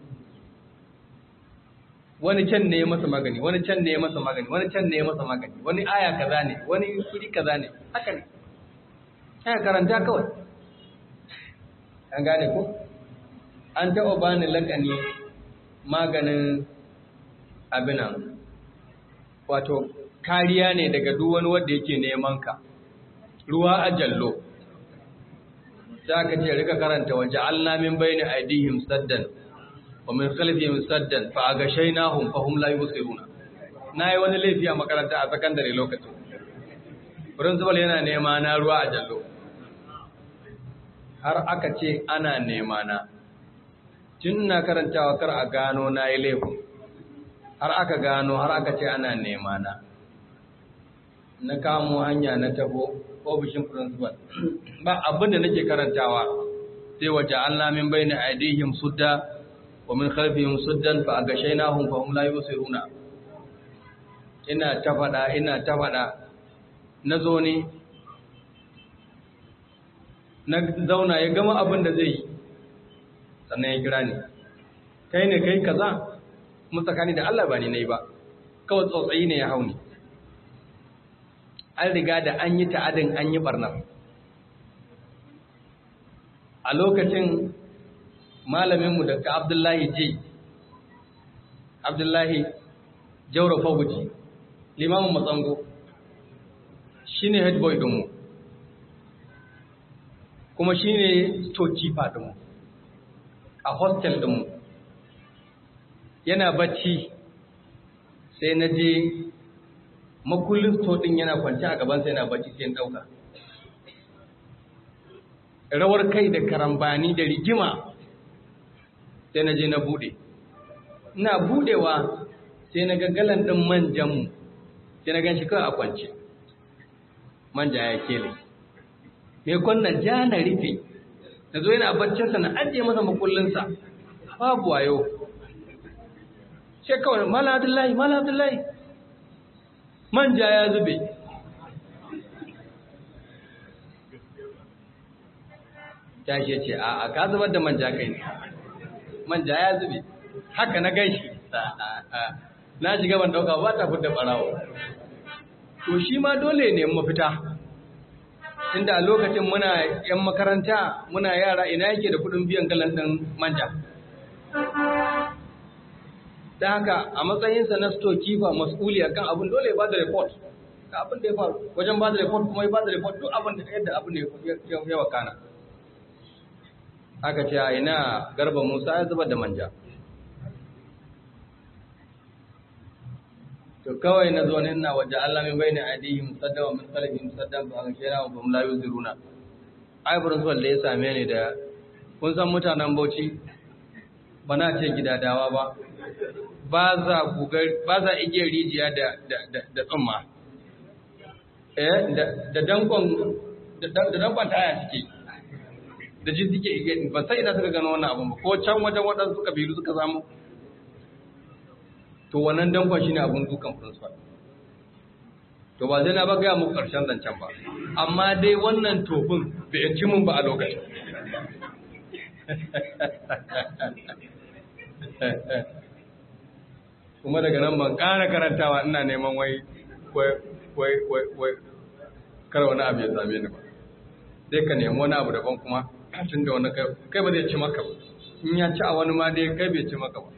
wani can ne ya masa magani wani can ne ya masa magani wani can ne ya masa magani wani aya kaza ne wani kuri kaza ne haka ne ya karanta kawai an gane ko an taɓa bani lakani maganin abinan wato kariya ne daga duk wani wanda yake neman ka ruwa a jallo za ka ce rika karanta waje Allah min bayni aidihim saddan wa min khalfihim saddan fa agashaynahum fa hum la yubsiruna nayi wani laifi a makaranta a sakandare lokacin principal yana nema na ruwa a jallo har aka ce ana nema na tun na karantawa kar a gano na yi laifin har aka gano har aka ce ana nema na na kamo hanya na tabo ofishin principal ba abin da nake karantawa sai waje Allah min bayna aidihim sudda wa min khalfihim suddan fa agashaynahum fa hum la yusiruna ina ta fada ina ta fada na zo ne na zauna ya gama abin da zai yi sannan ya kira ni kai ne kai kaza mun tsakani da Allah ba ni nayi ba kawai tsautsayi ne ya hauni an riga da an yi ta'adin an yi barnar a lokacin malaminmu da ka abdullahi je abdullahi jauro faguji limamin matsango shi ne head boy ɗinmu kuma shi ne storekeeper ɗinmu a hostel ɗinmu yana bacci sai na je makullin sto ɗin yana kwanci a gabansa yana bacci sai ɗauka rawar kai da karambani da rigima sai na je na buɗe ina buɗewa sai na gaggalan ɗin manjanmu sai na gan shi kawai a kwance manja ya kele mai kwanna ja na rufe na zo yana baccinsa na ajiye masa makullinsa babu wayo sai kawai mala abdullahi mala abdullahi manja ya zube tashi ce a a ka zubar da manja kai ne manja ya zube haka na gaishe na shiga ban dauka ba ta fudda barawo to shi ma dole ne mafita inda a lokacin muna yan makaranta muna yara ina yake da kudin biyan galan din manja da haka a matsayinsa na storekeeper mas'uli akan abin dole ya bada report ga abin da ya faru wajen bada report kuma ya bada report duk abin da yadda abin da ya wakana aka ce a ina garba musa ya zubar da manja to kawai na zo ina waje Allah min bayna aidihim sadda wa min khalfihim sadda fa aghshayna wa hum la yuziruna ai principal da ya same ni da kun san mutanen Bauchi bana ce gidadawa ba ba za gugar ba za igiyar rijiya da da da tsumma eh da da dankon da dankon taya suke da ji suke igiyar ba sai ina suka gano wannan abun ba ko can wajen waɗansu kabilu suka samu to wannan dankon shine abun dukan principal to ba zai na ba gaya muku ƙarshen zancen ba amma dai wannan tofin bai ci mun ba a lokacin kuma daga nan ban ƙara karantawa ina neman wai wai wai wai wai kar wani abu ya same ni ba sai ka nemi wani abu daban kuma tun da wani kai ba zai ci maka ba in ya ci a wani ma dai kai bai ci maka ba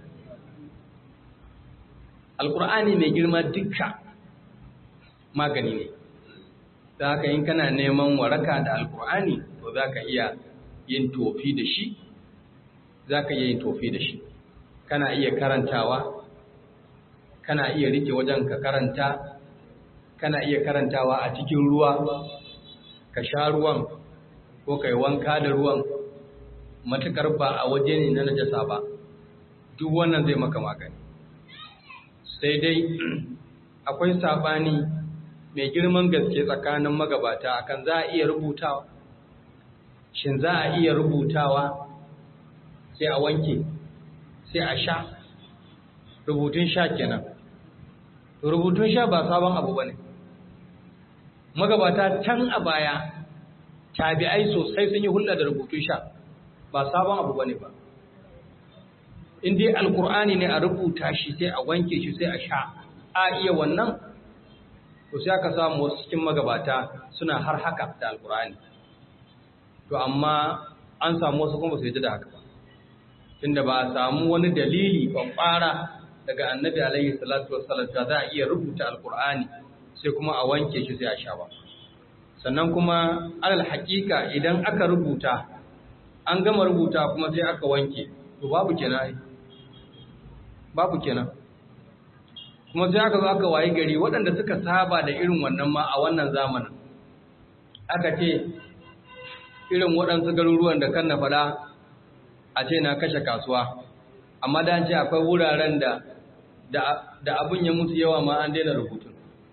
alkur'ani mai girma dukka magani ne da haka in kana neman waraka da alkur'ani to za ka iya yin tofi da shi za ka iya yin tofi da shi kana iya karantawa kana iya rike wajen ka karanta kana iya karantawa a cikin ruwa ka sha ruwan ko ka yi wanka da ruwan matukar ba a waje ne na najasa ba duk wannan zai maka magani sai dai akwai sabani mai girman gaske tsakanin magabata akan za a iya rubutawa shin za a iya rubutawa sai a wanke sai a sha rubutun sha kenan rubutun sha ba sabon abu ba ne magabata can a baya tabi'ai sosai sun yi hulɗa da rubutun sha ba sabon abu ba ne ba in dai alkur'ani ne a rubuta shi sai a wanke shi sai a sha a iya wannan to sai aka samu wasu cikin magabata suna har haka da alkur'ani to amma an samu wasu kuma su yi da haka ba tunda ba a samu wani dalili kwakwara daga annabi alaihi salatu wassalam da za a iya rubuta alkur'ani sai kuma a wanke shi sai a sha ba sannan kuma alal haƙiƙa idan aka rubuta an gama rubuta kuma sai aka wanke to babu kenan babu kenan kuma sai aka zo aka wayi gari waɗanda suka saba da irin wannan ma a wannan zamanin aka ce irin waɗansu garuruwan da kan na faɗa a ce na kashe kasuwa amma da ce akwai wuraren da da abin ya musu yawa ma an daina rubutun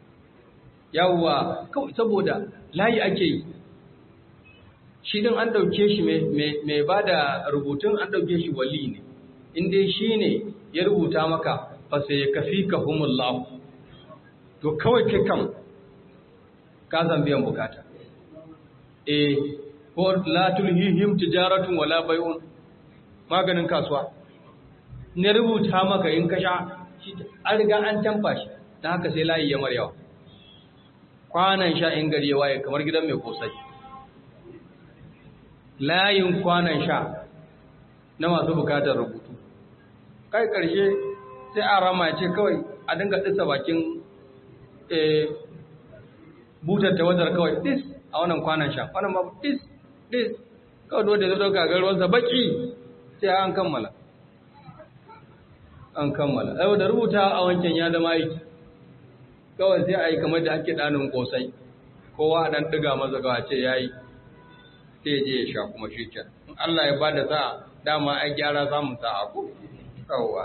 yawwa kawai saboda layi ake yi shi din an ɗauke shi mai ba da rubutun an ɗauke shi wali ne inda shi ne ya rubuta maka fasa ya kafi ka humullahu to kawai kai kam ka san biyan bukata eh ko la tulhihim tijaratun wala bai'un maganin kasuwa ne rubuta maka in ka sha an riga an tamfa shi ta haka sai layi ya maryawa kwanan sha in gari ya waye kamar gidan mai kosai layin kwanan sha na masu bukatar rubutu kai karshe sai a rama ce kawai a dinga ɗisa bakin butar ta wadar kawai dis a wannan kwanan sha wannan ma dis dis kawai dole zai ɗauka garuwarsa baki sai an kammala an kammala yau da rubuta a wancan ya zama aiki kawai sai a yi kamar da ake ɗanin ƙosai kowa a ɗan ɗiga masa kawai ce ya yi sai je ya sha kuma shi can in Allah ya bada sa'a dama ai gyara samun sa'a ko kawwa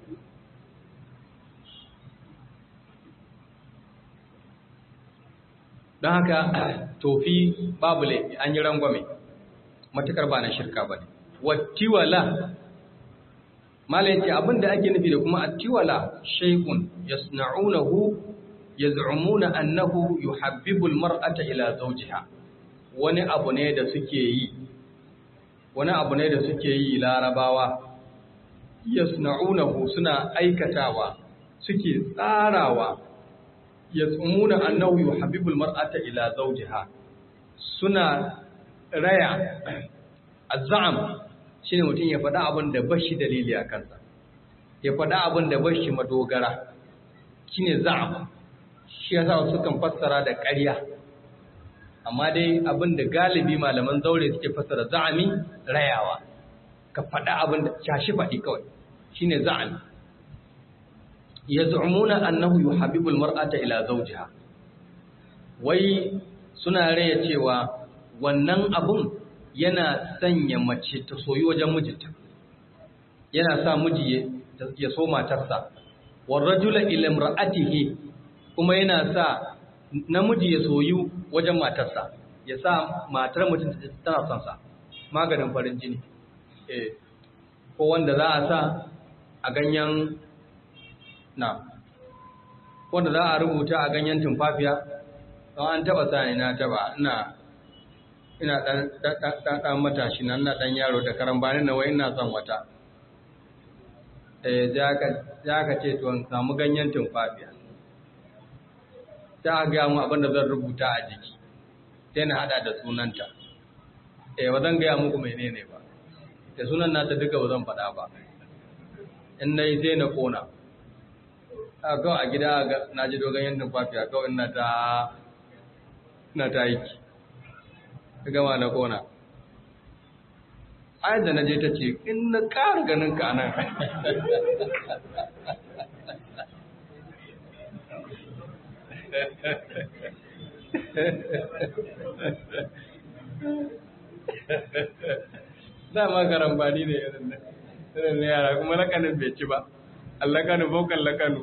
don haka tofi babu laifi an yi rangwame matukar ba na shirka ba ne wattiwala mala yace abin da ake nufi da kuma attiwala shay'un yasna'unahu yaz'umuna annahu yuhabbibu almar'ata ila zawjiha wani abu ne da suke yi wani abu ne da suke yi larabawa yasna'unahu suna aikatawa suke tsarawa yaz'umuna annahu yuhabbibu almar'ata ila zawjiha suna raya azzam shine mutum ya faɗa abin da bashi dalili a kansa ya faɗa abin da bashi madogara shine za'am shi yasa sukan fassara da ƙarya amma dai abin da galibi malaman zaure suke fassara za'ami rayawa ka faɗa abin da shashi faɗi kawai shine za'ami yaz'umuna annahu yuhabbibu almar'ata ila zawjiha wai suna raya cewa wannan abun yana sanya mace ta soyi wajen mijinta yana sa miji ya so matarsa warrajula ila imra'atihi kuma yana sa namiji ya soyu wajen matarsa ya sa matar mutum tana son sa maganin farin jini eh ko wanda za a sa a ganyen na wanda za a rubuta a ganyen tumfafiya don an taba sani na taba ina ina dan dan matashi nan na dan yaro da karambani na wai ina son wata eh za ka ce to in samu ganyen tumfafiya ta ga mu abin da zan rubuta a jiki sai na hada da sunanta eh ba zan gaya muku menene ba da sunan nata duka ba zan faɗa ba in nayi sai na kona a kawai a gida na ji dogon yin tumfafiya kawai na ta na ta aiki ta gama na kona ayat da na je ta ce in na ƙara ganin ka nan dama karambani ne irin na yara kuma lakanin bai ci ba allakanu baukan lakanu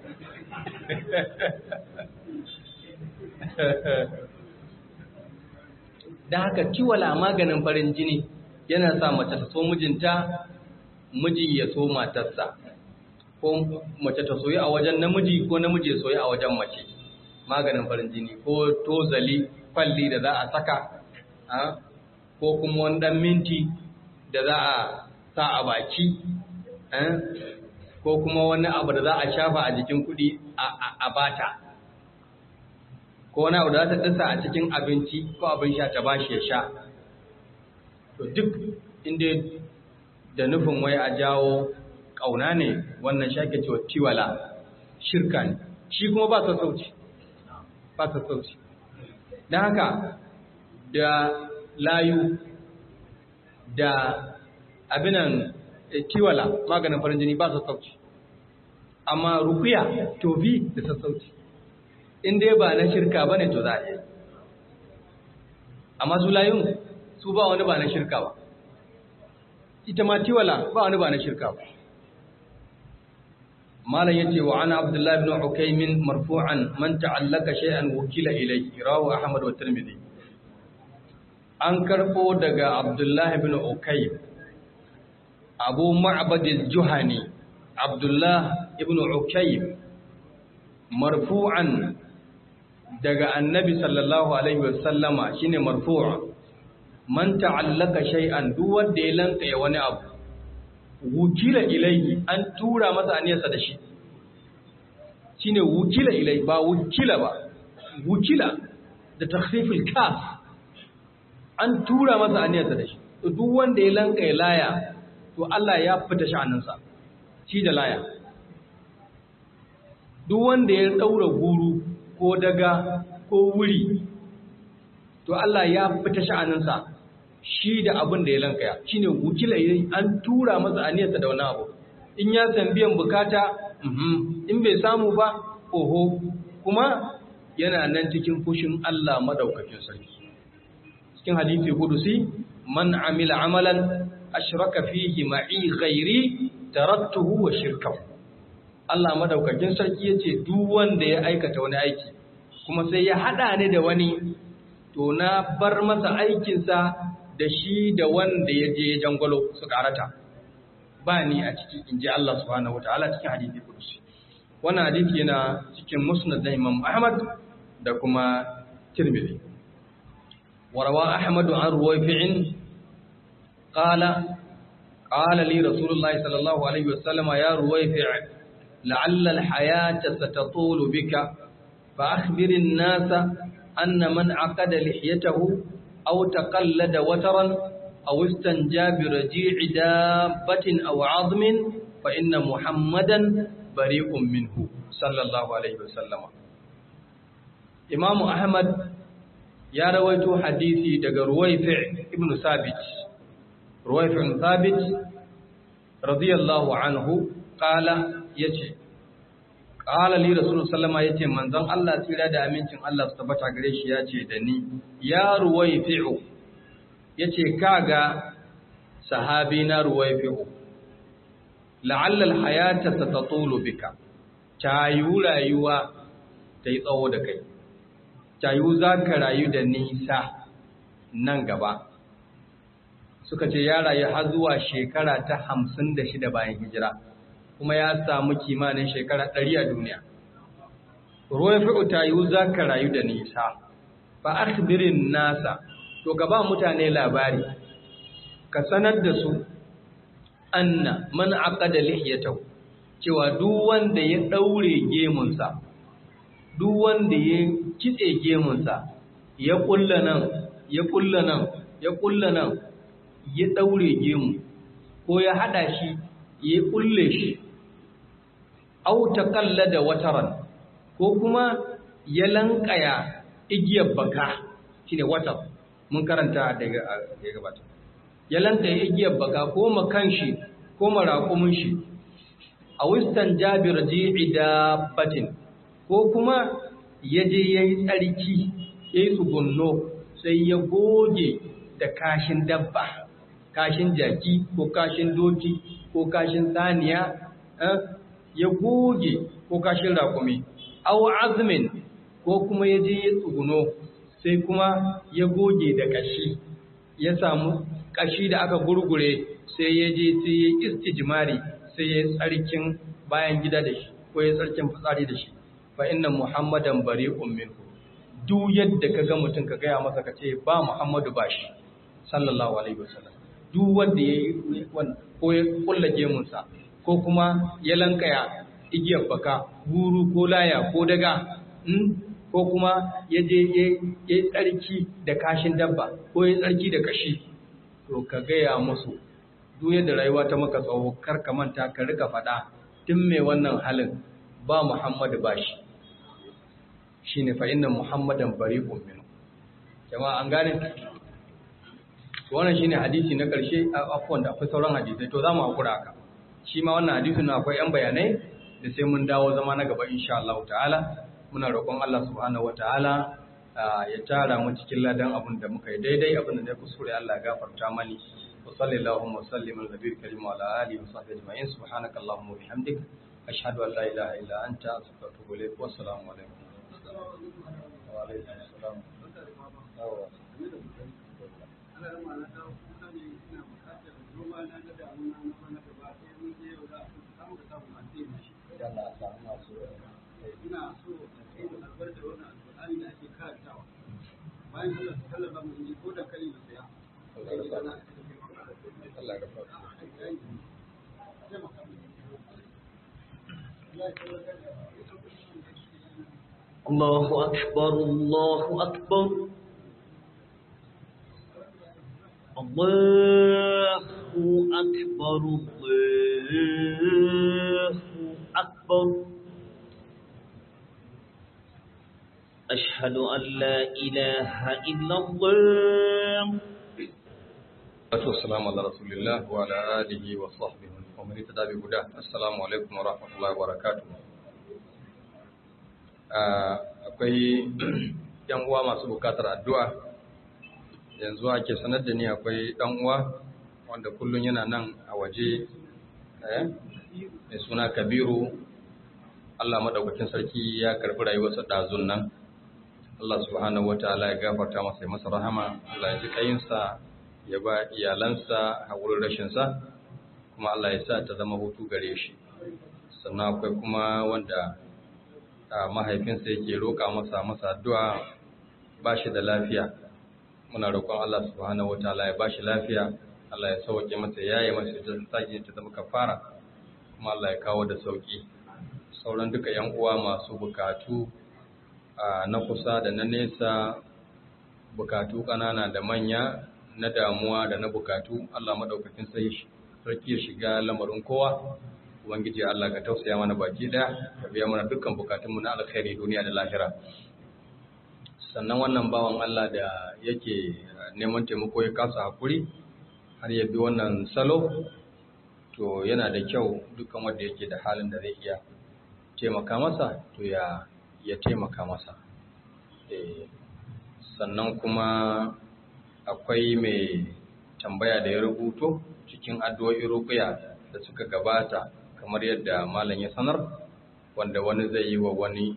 da haka kiwala maganin farin jini yana sa mace ta so mijinta miji ya so matarsa ko mace ta soyi a wajen namiji ko namiji ya soyi a wajen mace maganin farin jini ko tozali kwalli da za a saka ko kuma wani dan minti da za a sa a baki ko kuma wani abu da za a shafa a jikin kuɗi a bata ko wani abu da za ta dasa a cikin abinci ko abin sha ta bashi ya sha to duk inda da nufin wai a jawo ƙauna ne wannan shake cewa tiwala shirka ne shi kuma ba sassauci ba sassauci don haka da layu da abinan tiwala maganin farin jini ba sassauci amma rukuya tobi da sassauci in dai ba na shirka ba ne to za a yi amma su layun su ba wani ba na shirka ba ita ma tiwala ba wani ba na shirka ba malam yace wa ana abdullahi ibn ukaymin marfu'an man ta'allaka shay'an wukila ilayhi rawu ahmad wa tirmidhi an karbo daga abdullahi ibn ukaym abu ma'bad al-juhani abdullah ibn ukaym marfu'an daga annabi sallallahu alaihi wasallama shine marfu'a man ta'allaka shay'an duk wanda ya lanka ya wani abu wukila ilayhi an tura masa aniyarsa da shi shine wukila ilayhi ba wukila ba wukila da takhfifil kaf an tura masa aniyarsa da shi to duk wanda ya lanka ya laya to Allah ya fita sha'aninsa shi da laya duk wanda ya daura guru ko daga ko wuri to Allah ya fita sha'aninsa shi da abin da ya lankaya shine wukila yayin an tura masa aniyarsa da wani abu in ya san biyan bukata in bai samu ba oho kuma yana nan cikin fushin Allah madaukakin sarki cikin hadisi kudusi man amila amalan ashraka fihi ma'i ghairi taraktuhu wa shirkahu Allah madaukakin sarki yace duk wanda ya aikata wani aiki kuma sai ya hada ni da wani to na bar masa aikinsa da shi da wanda ya je jangwalo su karata ba ni a ciki in ji Allah subhanahu wataala cikin hadisi kudusi wannan hadisi yana cikin musnad da Imam Ahmad da kuma Tirmidhi warawa Ahmad an ruwayfi'in qala qala li Rasulullahi sallallahu alaihi wasallam ya ruwayfi' la'alla al-hayata satatulu bika fa akhbir an-nasa anna man aqada lihiyatahu أو تقلد وترا أو استنجى برجيع دابة أو عظم فإن محمدا بريء منه صلى الله عليه وسلم إمام أحمد يا رويت حديثي دق رويفع ابن ثابت رويفع ثابت رضي الله عنه قال يجي Ƙala li Rasulun Sallama ya ce, Manzon Allah tsira da amincin Allah su tabbata gare shi ya ce da ni, Ya ruwai fi'o, ya ce, Kaga sahabi na ruwai fi'o, la'allal hayata ta tatsolo bika, ta yi rayuwa ta yi tsawo da kai, ta yi za ka rayu da nisa nan gaba. Suka ce, Ya rayu har zuwa shekara ta hamsin da shida bayan hijira. kuma ya samu kimanin shekara ɗari a duniya ruwafi'u tayu zaka rayu da nisa fa akhbirin nasa to ka ba mutane labari ka sanar da su anna man aqada lihiyatahu cewa duk wanda ya daure gemunsa duk wanda ya kitse gemunsa ya kulla nan ya kulla nan ya kulla nan ya daure gemu ko ya hada shi ya kulle shi au taqallada wataran ko kuma ya lankaya igiyar baka shine watar mun karanta daga ya gabata ya lankaya igiyar baka ko makan shi ko marakumin shi a wistan jabir ji'i dabbatin ko kuma ya je ya yi tsarki ya yi tsugunno sai ya goge da kashin dabba kashin jaki ko kashin doki ko kashin saniya ya goge ko kashin rakumi au azmin ko kuma ya je ya tsuguno sai kuma ya goge da kashi ya samu kashi da aka gurgure sai ya je sai ya istijmari sai ya tsarkin bayan gida da shi ko ya tsarkin fitsari da shi fa inna muhammadan bari'un minhu duk yadda ka ga mutum ka gaya masa ka ce ba muhammadu ba shi sallallahu alaihi wasallam duk wanda ya yi ko ya kulla gemunsa ko kuma ya lankaya igiyar baka guru ko laya ko daga ko kuma ya je ya yi tsarki da kashin dabba ko ya tsarki da kashi to ka gaya musu duk yadda rayuwa ta maka tsawo kar ka manta ka rika faɗa tun mai wannan halin ba Muhammadu ba shi shi ne fa'innan Muhammadan bari min jama'a an gane wannan shi ne hadisi na ƙarshe a afuwan da akwai sauran hadisai to za mu haƙura haka shi ma wannan hadisin na akwai ‘yan bayanai da sai mun dawo zama na gaba insha Allah ta'ala muna roƙon Allah subhanahu wa ta'ala ya tara mu cikin ladan abin da muka yi daidai abin da ne kuskure Allah gafarta mani وصلى اللهم وسلم على النبي الكريم وعلى اله وصحبه اجمعين سبحانك اللهم وبحمدك اشهد ان لا اله الا انت استغفرك واتوب اليك والسلام عليكم وعليكم السلام ina so a albarka wannan alƙur'ani da ake karantawa bayan Allah ta kallaba mu ko da kai da saya Allah ya gafarta. الله أكبر الله أكبر الله أكبر الله أكبر أشهد أن لا إله إلا الله Assalamu ala rasulillah wa ala alihi wa sahbihi wa man ittaba bi huda. Assalamu alaikum wa rahmatullahi wa barakatuh. akwai yan uwa masu bukatar addu'a. Yanzu ake sanar da ni akwai dan uwa wanda kullun yana nan a waje eh mai suna Kabiru Allah madaukakin sarki ya karbi rayuwarsa dazun nan. Allah subhanahu wataala ya gafarta masa ya masa rahama, Allah ya ji kayinsa ya ba iyalansa a wurin rashinsa kuma Allah ya sa ta zama hutu gare shi sannan akwai kuma wanda a mahaifinsa yake roƙa masa masa addu'a ba shi da lafiya muna roƙon Allah subhanahu wataala ya ba shi lafiya Allah ya sauke masa yayi masa ta sake ta zama kafara kuma Allah ya kawo da sauki sauran duka yan uwa masu bukatu na kusa da na nesa bukatu ƙanana da manya na damuwa da na bukatu Allah madaukakin sai sarki ya shiga lamarin kowa ubangiji Allah ka tausaya mana baki daya ka biya mana dukkan bukatunmu na alkhairi duniya da lahira sannan wannan bawan Allah da yake neman taimako ya kasa hakuri har ya bi wannan salo to yana da kyau dukkan wanda yake da halin da zai iya taimaka masa to ya ya taimaka masa eh sannan kuma akwai mai tambaya da ya rubuto cikin addu'o'in ruqya da suka gabata kamar yadda malam ya sanar wanda wani zai yi wa wani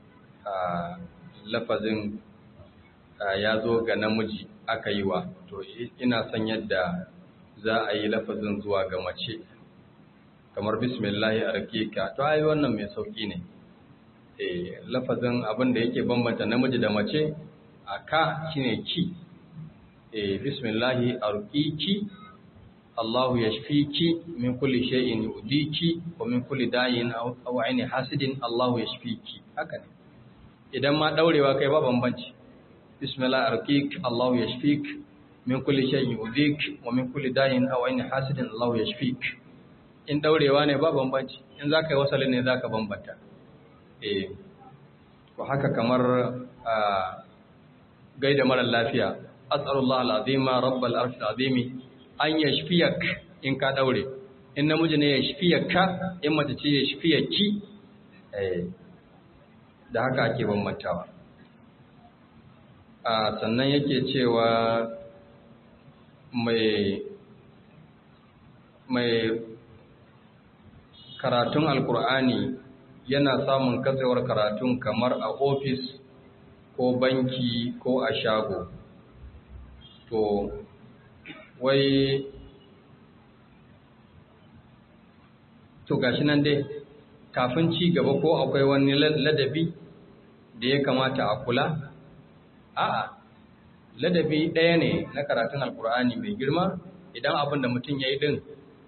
lafazin ya zo ga namiji aka yi wa to ina son yadda za a yi lafazin zuwa ga mace kamar bismillahi arkika to ai wannan mai sauki ne eh lafazin abin da yake bambanta namiji da mace a ka shine ki eh bismillahi arqiki Allahu yashfiki min kulli shay'in yudiki wa min kulli da'in aw aini hasidin Allahu yashfiki haka ne idan ma daurewa kai ba bambanci bismillah arqik Allahu yashfik min kulli shay'in yudik wa min kulli da'in aw aini hasidin Allahu yashfik in daurewa ne ba bambanci in zaka yi wasalin ne zaka bambanta eh ko haka kamar gaida mara lafiya as'alullah al'azima rabbal arshil azimi an yashfiyak in ka daure in namiji ne yashfiyaka in mace ce yashfiyaki eh da haka ake bambantawa a sannan yake cewa mai mai karatun alkur'ani yana samun katsewar karatun kamar a ofis ko banki ko a shago to wai to gashi nan dai kafin ci gaba ko akwai wani ladabi da ya kamata a kula a'a ladabi ɗaya ne na karatun alkur'ani mai girma idan abin da mutum ya yi ɗin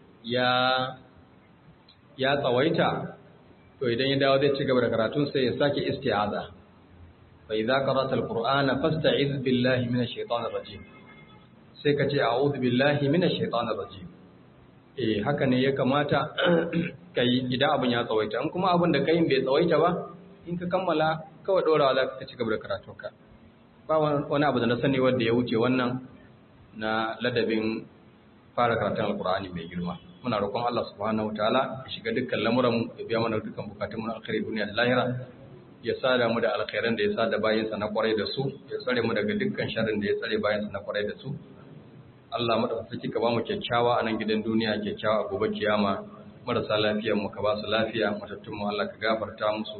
ya tsawaita to idan ya dawo zai ci gaba da karatun sai ya sake isti'aza fa idza qara'ta alqur'ana fasta'iz billahi minash shaitanir rajim sai ka ce a'udhu billahi minash shaitanir rajim eh haka ne ya kamata kai idan abin ya tsawaita in kuma abin da kai bai tsawaita ba in ka kammala kawai dorawa za ka ci gaba da karatunka ba wani abu da na sani wanda ya wuce wannan na ladabin fara karatun alqur'ani mai girma muna roƙon Allah subhanahu wataala ya shiga dukkan lamuran ya biya mana dukkan bukatun mu na alkhairi duniya da lahira ya sada mu da alkhairan da ya sada bayansa na kwarai da su ya tsare mu daga dukkan sharrin da ya tsare bayansa na kwarai da su Allah madaukaki ka ba mu kyakkyawa a nan gidan duniya kyakkyawa a gobe kiyama marasa lafiyar mu ka ba su lafiya matattun mu Allah ka gafarta musu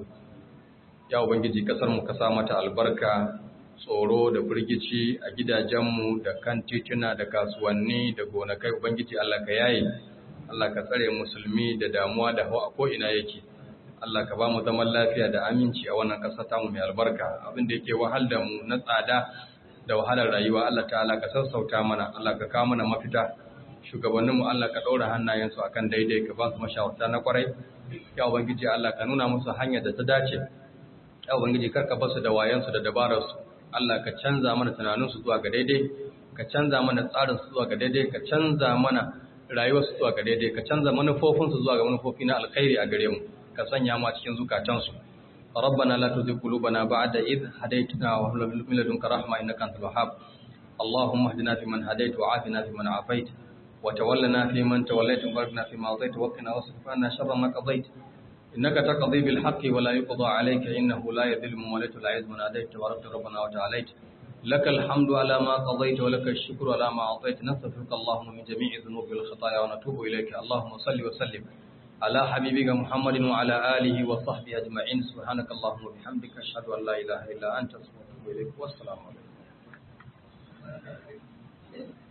ya ubangiji kasar mu ka sa mata albarka tsoro da firgici a gidajenmu da kan tituna da kasuwanni da gonakai ubangiji Allah ka yaye Allah ka tsare musulmi da damuwa da hawa ko ina yake Allah ka ba mu zaman lafiya da aminci a wannan ƙasa ta mu mai albarka abin da yake wahal da mu na tsada da wahalar rayuwa Allah ta'ala ka sassauta mana Allah ka kawo mana mafita shugabannin mu Allah ka ɗaura hannayensu akan daidai ka ba su mashawarta na kwarai ya ubangiji Allah ka nuna musu hanyar da ta dace ya ubangiji karka basu da wayansu da dabararsu Allah ka canza mana tunaninsu zuwa ga daidai ka canza mana tsarinsu zuwa ga daidai ka canza mana rayuwarsu zuwa ga daidai ka canza manufofinsu zuwa ga manufofi na alkhairi a gare mu ka sanya mu a cikin zukatansu ربنا لا تزغ قلوبنا بعد إذ هديتنا وهب لنا من لدنك رحمة إنك أنت الوهاب اللهم اهدنا فيمن هديت وعافنا فيمن عافيت وتولنا فيمن توليت وبارك فيما أعطيت وقنا واصرف عنا شر ما قضيت إنك تقضي بالحق ولا يقضى عليك إنه لا يذل من وليت ولا يعز من عاديت تبارك ربنا وتعاليت لك الحمد على ما قضيت ولك الشكر على ما أعطيت نستغفرك اللهم من جميع الذنوب والخطايا ونتوب إليك اللهم صل وسلم على حبيبك محمد وعلى آله وصحبه أجمعين سبحانك اللهم وبحمدك أشهد أن لا إله إلا أنت أستغفرك وأتوب إليك والسلام عليكم